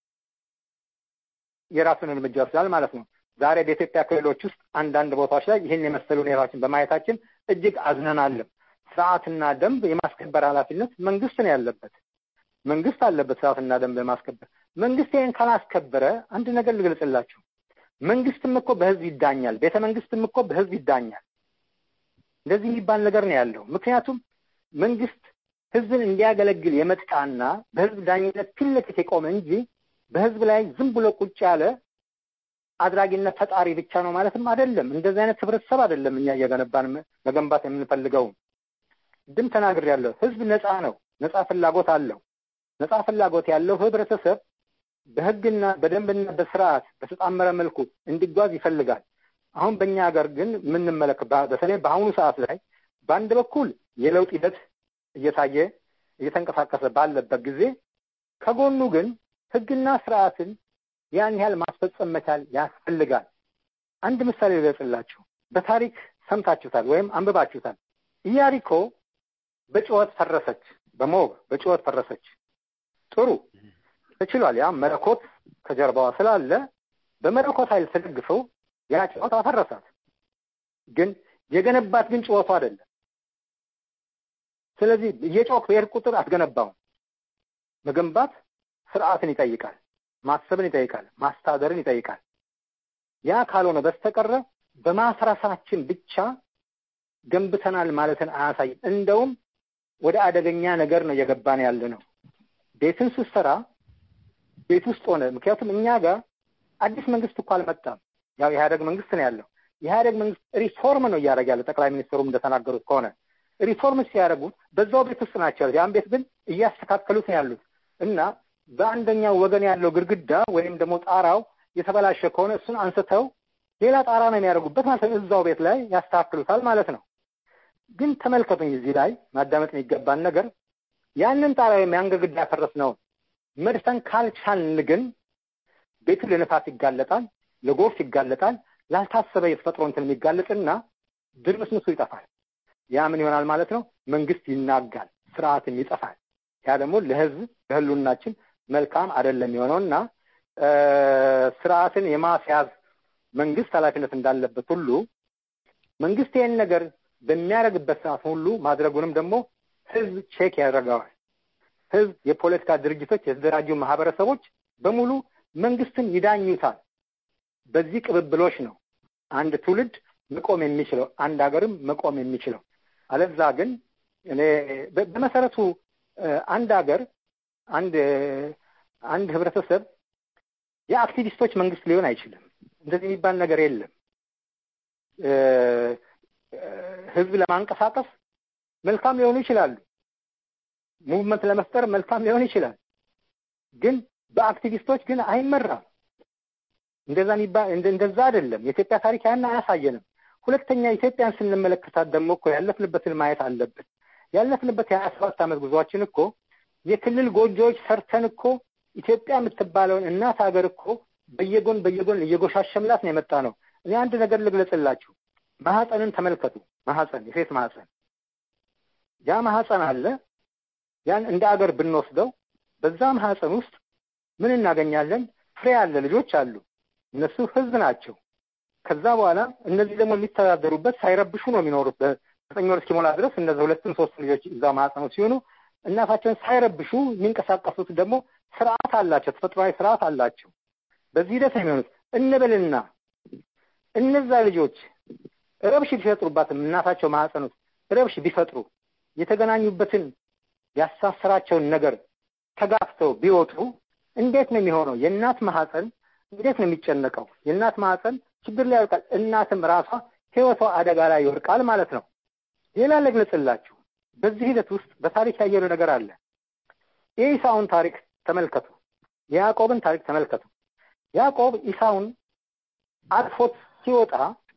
የራሱን እርምጃ ይወስዳል ማለት ነው። ዛሬ በኢትዮጵያ ክልሎች ውስጥ አንዳንድ ቦታዎች ላይ ይህን የመሰሉ ሁኔታዎችን በማየታችን እጅግ አዝነናልም። ስርዓትና ደንብ የማስከበር ኃላፊነት መንግስት ነው ያለበት። መንግስት አለበት ስርዓትና ደንብ የማስከበር። መንግስት ይህን ካላስከበረ አንድ ነገር ልግለጽላችሁ። መንግስትም እኮ በህዝብ ይዳኛል። ቤተ መንግስትም እኮ በህዝብ ይዳኛል። እንደዚህ የሚባል ነገር ነው ያለው። ምክንያቱም መንግስት ህዝብን እንዲያገለግል የመጣና በህዝብ ዳኝነት ፊት ለፊት የቆመ እንጂ በህዝብ ላይ ዝም ብሎ ቁጭ ያለ አድራጊነት ፈጣሪ ብቻ ነው ማለትም አይደለም። እንደዚህ አይነት ህብረተሰብ አይደለም እኛ እየገነባን መገንባት የምንፈልገው። ድም ተናግሬያለሁ። ህዝብ ነፃ ነው። ነፃ ፍላጎት አለው። ነፃ ፍላጎት ያለው ህብረተሰብ በህግና በደንብና በስርዓት በተጣመረ መልኩ እንዲጓዝ ይፈልጋል። አሁን በእኛ ሀገር ግን የምንመለከት በተለይ በአሁኑ ሰዓት ላይ በአንድ በኩል የለውጥ ሂደት እየታየ እየተንቀሳቀሰ ባለበት ጊዜ ከጎኑ ግን ህግና ስርዓትን ያን ያህል ማስፈጸም መቻል ያስፈልጋል። አንድ ምሳሌ ልገጽላችሁ። በታሪክ ሰምታችሁታል ወይም አንብባችሁታል። ኢያሪኮ በጩኸት ፈረሰች፣ በሞግ በጩኸት ፈረሰች። ጥሩ ተችሏል። ያ መለኮት ከጀርባዋ ስላለ በመለኮት ኃይል ተደግፈው ያ ጩኸት አፈረሳት። ግን የገነባት ግን ጩኸቱ አይደለም። ስለዚህ እየጮክ በሄድ ቁጥር አትገነባውም። መገንባት ስርዓትን ይጠይቃል፣ ማሰብን ይጠይቃል፣ ማስታደርን ይጠይቃል። ያ ካልሆነ በስተቀረ በማፍረሳችን ብቻ ገንብተናል ማለትን አያሳይም። እንደውም ወደ አደገኛ ነገር ነው እየገባን ያለ ነው። ቤትን ስትሰራ ቤት ውስጥ ሆነ ምክንያቱም እኛ ጋር አዲስ መንግስት እኮ አልመጣም። ያው የኢህአደግ መንግስት ነው ያለው። የኢህአደግ መንግስት ሪፎርም ነው እያደረገ ያለ ጠቅላይ ሚኒስትሩም እንደተናገሩት ከሆነ ሪፎርም ሲያደርጉ በዛው ቤት ውስጥ ናቸው ያሉት። ያን ቤት ግን እያስተካከሉት ነው ያሉት እና በአንደኛው ወገን ያለው ግድግዳ ወይም ደግሞ ጣራው የተበላሸ ከሆነ እሱን አንስተው ሌላ ጣራ ነው የሚያደርጉበት ማለት ነው። እዛው ቤት ላይ ያስተካክሉታል ማለት ነው። ግን ተመልከቱኝ፣ እዚህ ላይ ማዳመጥ የሚገባን ነገር ያንን ጣራ ወይም ያን ግድግዳ ያፈረስነውን መድፈን ካልቻልን ግን ቤቱ ለነፋስ ይጋለጣል፣ ለጎርፍ ይጋለጣል፣ ላልታሰበ የተፈጥሮ እንትን የሚጋለጥና ድርምስምሱ ይጠፋል። ያ ምን ይሆናል ማለት ነው? መንግስት ይናጋል፣ ስርዓትም ይጠፋል። ያ ደግሞ ለህዝብ ለህሉናችን መልካም አይደለም የሆነው እና ስርዓትን የማስያዝ መንግስት ኃላፊነት እንዳለበት ሁሉ መንግስት ይህን ነገር በሚያደርግበት ሰዓት ሁሉ ማድረጉንም ደግሞ ህዝብ ቼክ ያደርገዋል። ህዝብ፣ የፖለቲካ ድርጅቶች፣ የተደራጁ ማህበረሰቦች በሙሉ መንግስትን ይዳኙታል። በዚህ ቅብብሎች ነው አንድ ትውልድ መቆም የሚችለው አንድ ሀገርም መቆም የሚችለው። አለዛ ግን እኔ በመሰረቱ አንድ ሀገር አንድ አንድ ህብረተሰብ የአክቲቪስቶች መንግስት ሊሆን አይችልም። እንደዚህ የሚባል ነገር የለም። ህዝብ ለማንቀሳቀስ መልካም ሊሆኑ ይችላሉ። ሙቭመንት ለመፍጠር መልካም ሊሆን ይችላል። ግን በአክቲቪስቶች ግን አይመራም። እንደዛ የሚባል እንደዛ አይደለም። የኢትዮጵያ ታሪክ ያን አያሳየንም። ሁለተኛ ኢትዮጵያን ስንመለከታት ደግሞ እኮ ያለፍንበትን ማየት አለብን። ያለፍንበት የሀያ ሰባት ዓመት ጉዟችን እኮ የክልል ጎጆዎች ሰርተን እኮ ኢትዮጵያ የምትባለውን እናት ሀገር እኮ በየጎን በየጎን እየጎሻሸምላት ነው የመጣ ነው። እኔ አንድ ነገር ልግለጽላችሁ። ማህፀንን ተመልከቱ። ማህፀን፣ የሴት ማህፀን ያ ማህፀን አለ። ያን እንደ አገር ብንወስደው በዛ ማህፀን ውስጥ ምን እናገኛለን? ፍሬ አለ፣ ልጆች አሉ። እነሱ ህዝብ ናቸው። ከዛ በኋላ እነዚህ ደግሞ የሚተዳደሩበት ሳይረብሹ ነው የሚኖሩት። በዘጠኝ ወር እስኪሞላ ድረስ እነዚህ ሁለትም ሶስት ልጆች እዛ ማህፀን ውስጥ ሲሆኑ እናታቸውን ሳይረብሹ የሚንቀሳቀሱት ደግሞ ስርዓት አላቸው፣ ተፈጥሯዊ ስርዓት አላቸው። በዚህ ሂደት ነው የሚሆኑት። እንበልና እነዛ ልጆች ረብሽ ቢፈጥሩባትም እናታቸው ማህፀን ውስጥ ረብሽ ቢፈጥሩ የተገናኙበትን ያሳሰራቸውን ነገር ተጋፍተው ቢወጡ እንዴት ነው የሚሆነው? የእናት ማህፀን እንዴት ነው የሚጨነቀው? የእናት ማህፀን ችግር ላይ ይወድቃል። እናትም ራሷ ህይወቷ አደጋ ላይ ይወድቃል ማለት ነው። ሌላ ልግለጽላችሁ። በዚህ ሂደት ውስጥ በታሪክ ያየነው ነገር አለ። የኢሳውን ታሪክ ተመልከቱ። የያዕቆብን ታሪክ ተመልከቱ። ያዕቆብ ኢሳውን አልፎት ሲወጣ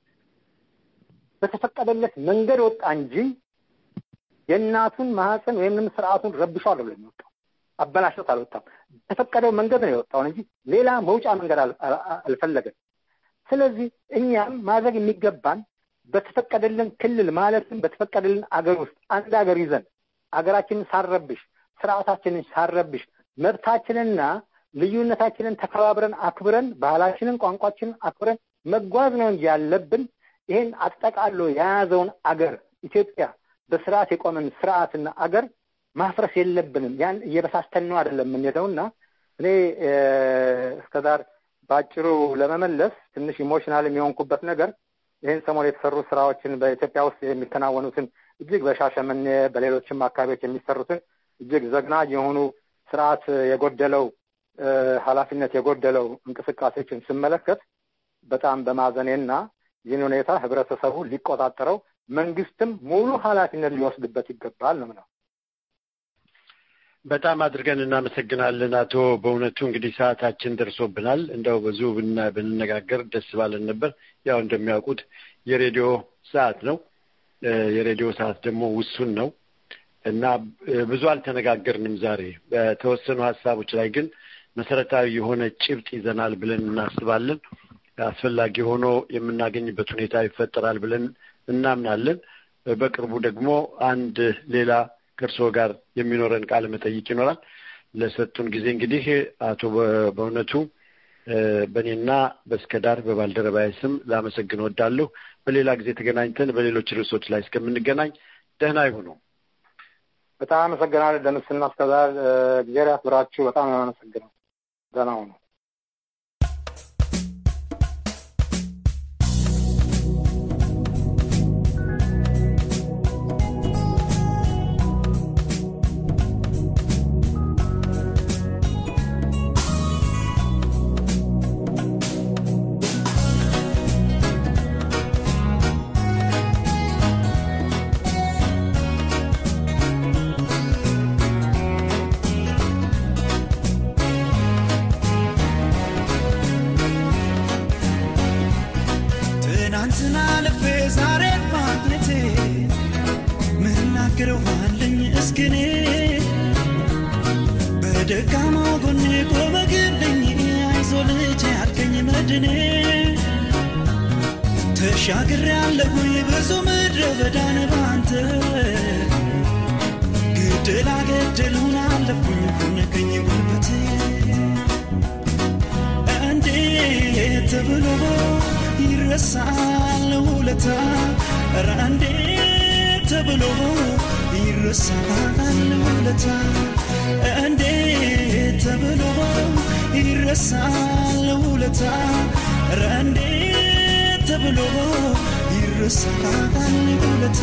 በተፈቀደለት መንገድ ወጣ እንጂ የእናቱን ማህፀን ወይም ስርዓቱን ረብሾ አይደለም የሚወጣው። አበላሽቶት አልወጣም። በተፈቀደው መንገድ ነው የወጣውን እንጂ ሌላ መውጫ መንገድ አልፈለገም። ስለዚህ እኛም ማድረግ የሚገባን በተፈቀደልን ክልል ማለትም በተፈቀደልን አገር ውስጥ አንድ አገር ይዘን አገራችንን ሳንረብሽ፣ ስርዓታችንን ሳንረብሽ፣ መብታችንና ልዩነታችንን ተከባብረን አክብረን ባህላችንን፣ ቋንቋችንን አክብረን መጓዝ ነው እንጂ ያለብን ይህን አጠቃሎ የያዘውን አገር ኢትዮጵያ በስርዓት የቆመን ስርዓትና አገር ማፍረስ የለብንም። ያን እየበሳስተን ነው አይደለም የምንሄደው እና እኔ እስከዛር በአጭሩ ለመመለስ ትንሽ ኢሞሽናል የሚሆንኩበት ነገር ይህን ሰሞን የተሰሩ ስራዎችን በኢትዮጵያ ውስጥ የሚከናወኑትን እጅግ በሻሸመኔ በሌሎችም አካባቢዎች የሚሰሩትን እጅግ ዘግናኝ የሆኑ ስርዓት የጎደለው ኃላፊነት የጎደለው እንቅስቃሴዎችን ስመለከት በጣም በማዘኔና ይህን ሁኔታ ህብረተሰቡ ሊቆጣጠረው መንግስትም ሙሉ ኃላፊነት ሊወስድበት ይገባል ነው ነው። በጣም አድርገን እናመሰግናለን አቶ። በእውነቱ እንግዲህ ሰዓታችን ደርሶብናል። እንደው ብዙ ብንነጋገር ደስ ባለን ነበር። ያው እንደሚያውቁት የሬዲዮ ሰዓት ነው። የሬዲዮ ሰዓት ደግሞ ውሱን ነው እና ብዙ አልተነጋገርንም ዛሬ። በተወሰኑ ሀሳቦች ላይ ግን መሰረታዊ የሆነ ጭብጥ ይዘናል ብለን እናስባለን። አስፈላጊ ሆኖ የምናገኝበት ሁኔታ ይፈጠራል ብለን እናምናለን። በቅርቡ ደግሞ አንድ ሌላ ከእርስዎ ጋር የሚኖረን ቃለ መጠይቅ ይኖራል። ለሰጡን ጊዜ እንግዲህ አቶ በእውነቱ በእኔና በእስከዳር በባልደረባዬ ስም ላመሰግን ወዳለሁ። በሌላ ጊዜ ተገናኝተን በሌሎች ርዕሶች ላይ እስከምንገናኝ ደህና ይሁኑ። በጣም አመሰግናለሁ ደምስና እስከዛር እግዚአብሔር ያክብራችሁ። በጣም ነው አመሰግነው። ደህና ሁኑ። ትናንትና ልፌ ዛሬ ማግኘቴ ምናገረው አለኝ እስክኔ በደካማው ጎኔ ቆመ ግልኝ አይዞ ልጅ ያልከኝ መድኔ ተሻግሬ ያለሁኝ ብዙ ምድረ በዳን ባንተ ግድላ ገድሉን አለፉኝ ሁነገኝ ጉልበቴ እንዴት ብሎ ይረሳል ውለታ ኧረ እንዴት ብሎ ይረሳል ውለታ እንዴት ብሎ ይረሳል ውለታ ኧረ እንዴት ብሎ ይረሳል ውለታ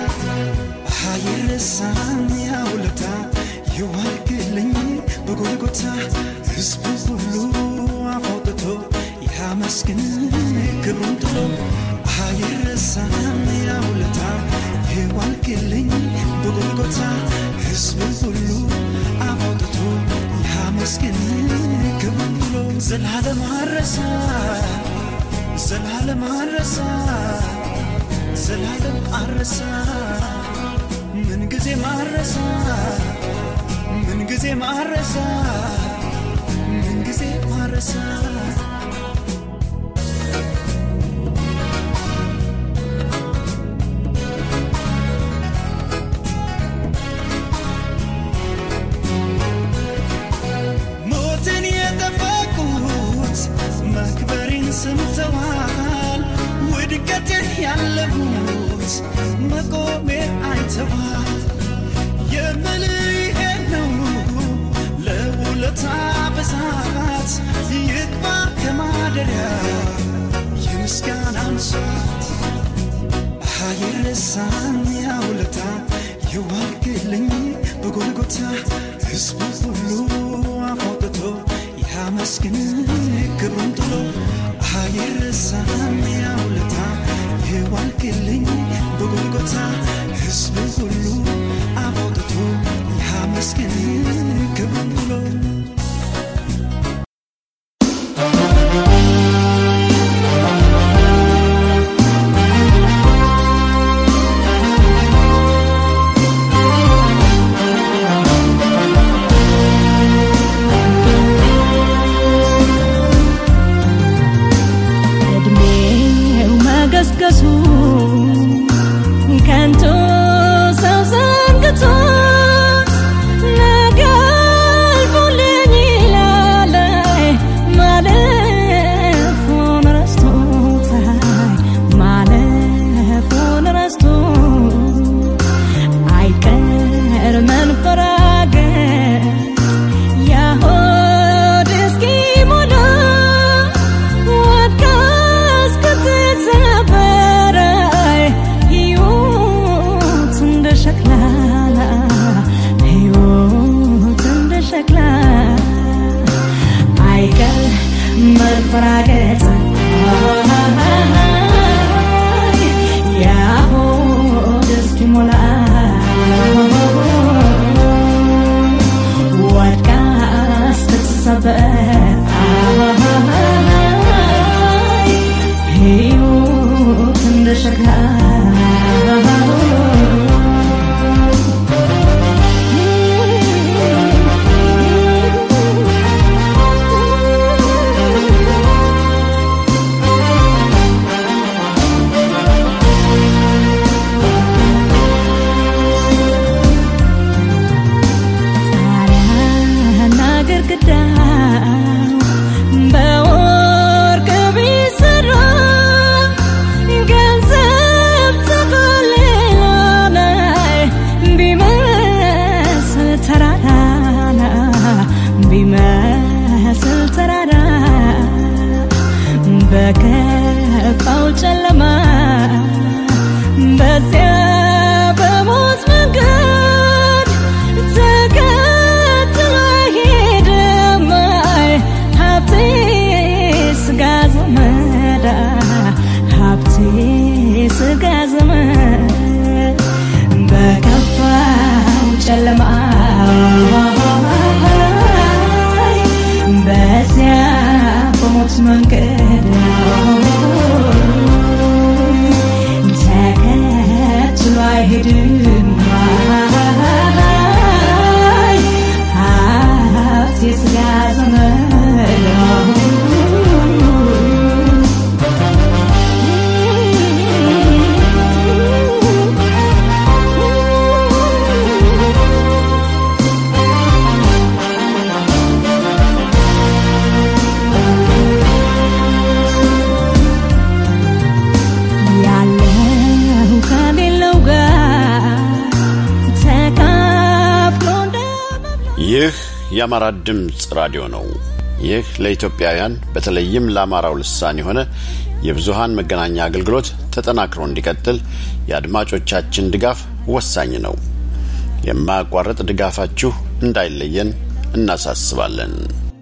አይረሳም ያ ውለታ ይዋልግልኝ በጎልጎታ ሕዝቡ ሁሉ አፋውጥቶ ያመስግን ክብሩን ጥሎ አይረሳም ያ ውለታ ይዋልግልኝ በጎልጎታ ሕዝቡ ሁሉ አፋውጥቶ ያመስግን ክብሩን ጥሎ ዘላለም አረሳ ዘላለም አረሳ ዘላለም አረሳ ምን ጊዜ ማረሳ ምን ጊዜ ማረሳ ምን ጊዜ ማረሳ ያለሁት መቆሜ አይተዋል የምልህ ይሄን ነው ለውለታ ብዛት ይግባ ከማደሪያ የምስጋናን ሰዓት አይረሳም ያውለታ የዋልክልኝ በጎልጎታ ሕዝቡ ሁሉ አፎጥቶ ያመስግን ክብሩን ጥሎ አይረሳም ያውለታ የዋልክልኝ በጎልጎታ ሕዝቡ ሁሉ አፎጥቶ ያመስግን ክብሩን ጥሎ እድሜው መገስገሱ ከንቱ ሰው ዘንግቶ ነገ አልፎልኝ ይላል ማለፉን ረስቶታል ማለፉን ረስቶ አይቀር መንፈራገጥ ያሆድ እስኪሞላ ወድቃ እስክትሰበር ሕይወት እንደ ሸክላ ሕይወት እንደ ሸክላ አይቀር መፈራገጥ ያሆድ እስኪሞላ ወድቃ ስትሰበር ሕይወት እንደ ሸክላ ጣሪያና ግድግዳው በወርቅ ቢሰራ ገንዘብ ተቆልሎ ላይ ቢመስል ተራራ ቢመስል ተራራ በከፋው ጨለማ በዚያ በሞት መንገድ ተከትሎ ሄደም ሀብቴ ስጋ ዘመዳ ሀብቴ ስጋ ዘመድ በከፋው ጨለማ በዚያ በሞት መንገድ ተከትሎ አይሄድም ሀብት የስጋ ዘመድ ያለው ከሌለው ጋር ተካፍሎ እንደ ይህ የአማራ ድምፅ ራዲዮ ነው። ይህ ለኢትዮጵያውያን በተለይም ለአማራው ልሳን የሆነ የብዙሃን መገናኛ አገልግሎት ተጠናክሮ እንዲቀጥል የአድማጮቻችን ድጋፍ ወሳኝ ነው። የማያቋርጥ ድጋፋችሁ እንዳይለየን እናሳስባለን።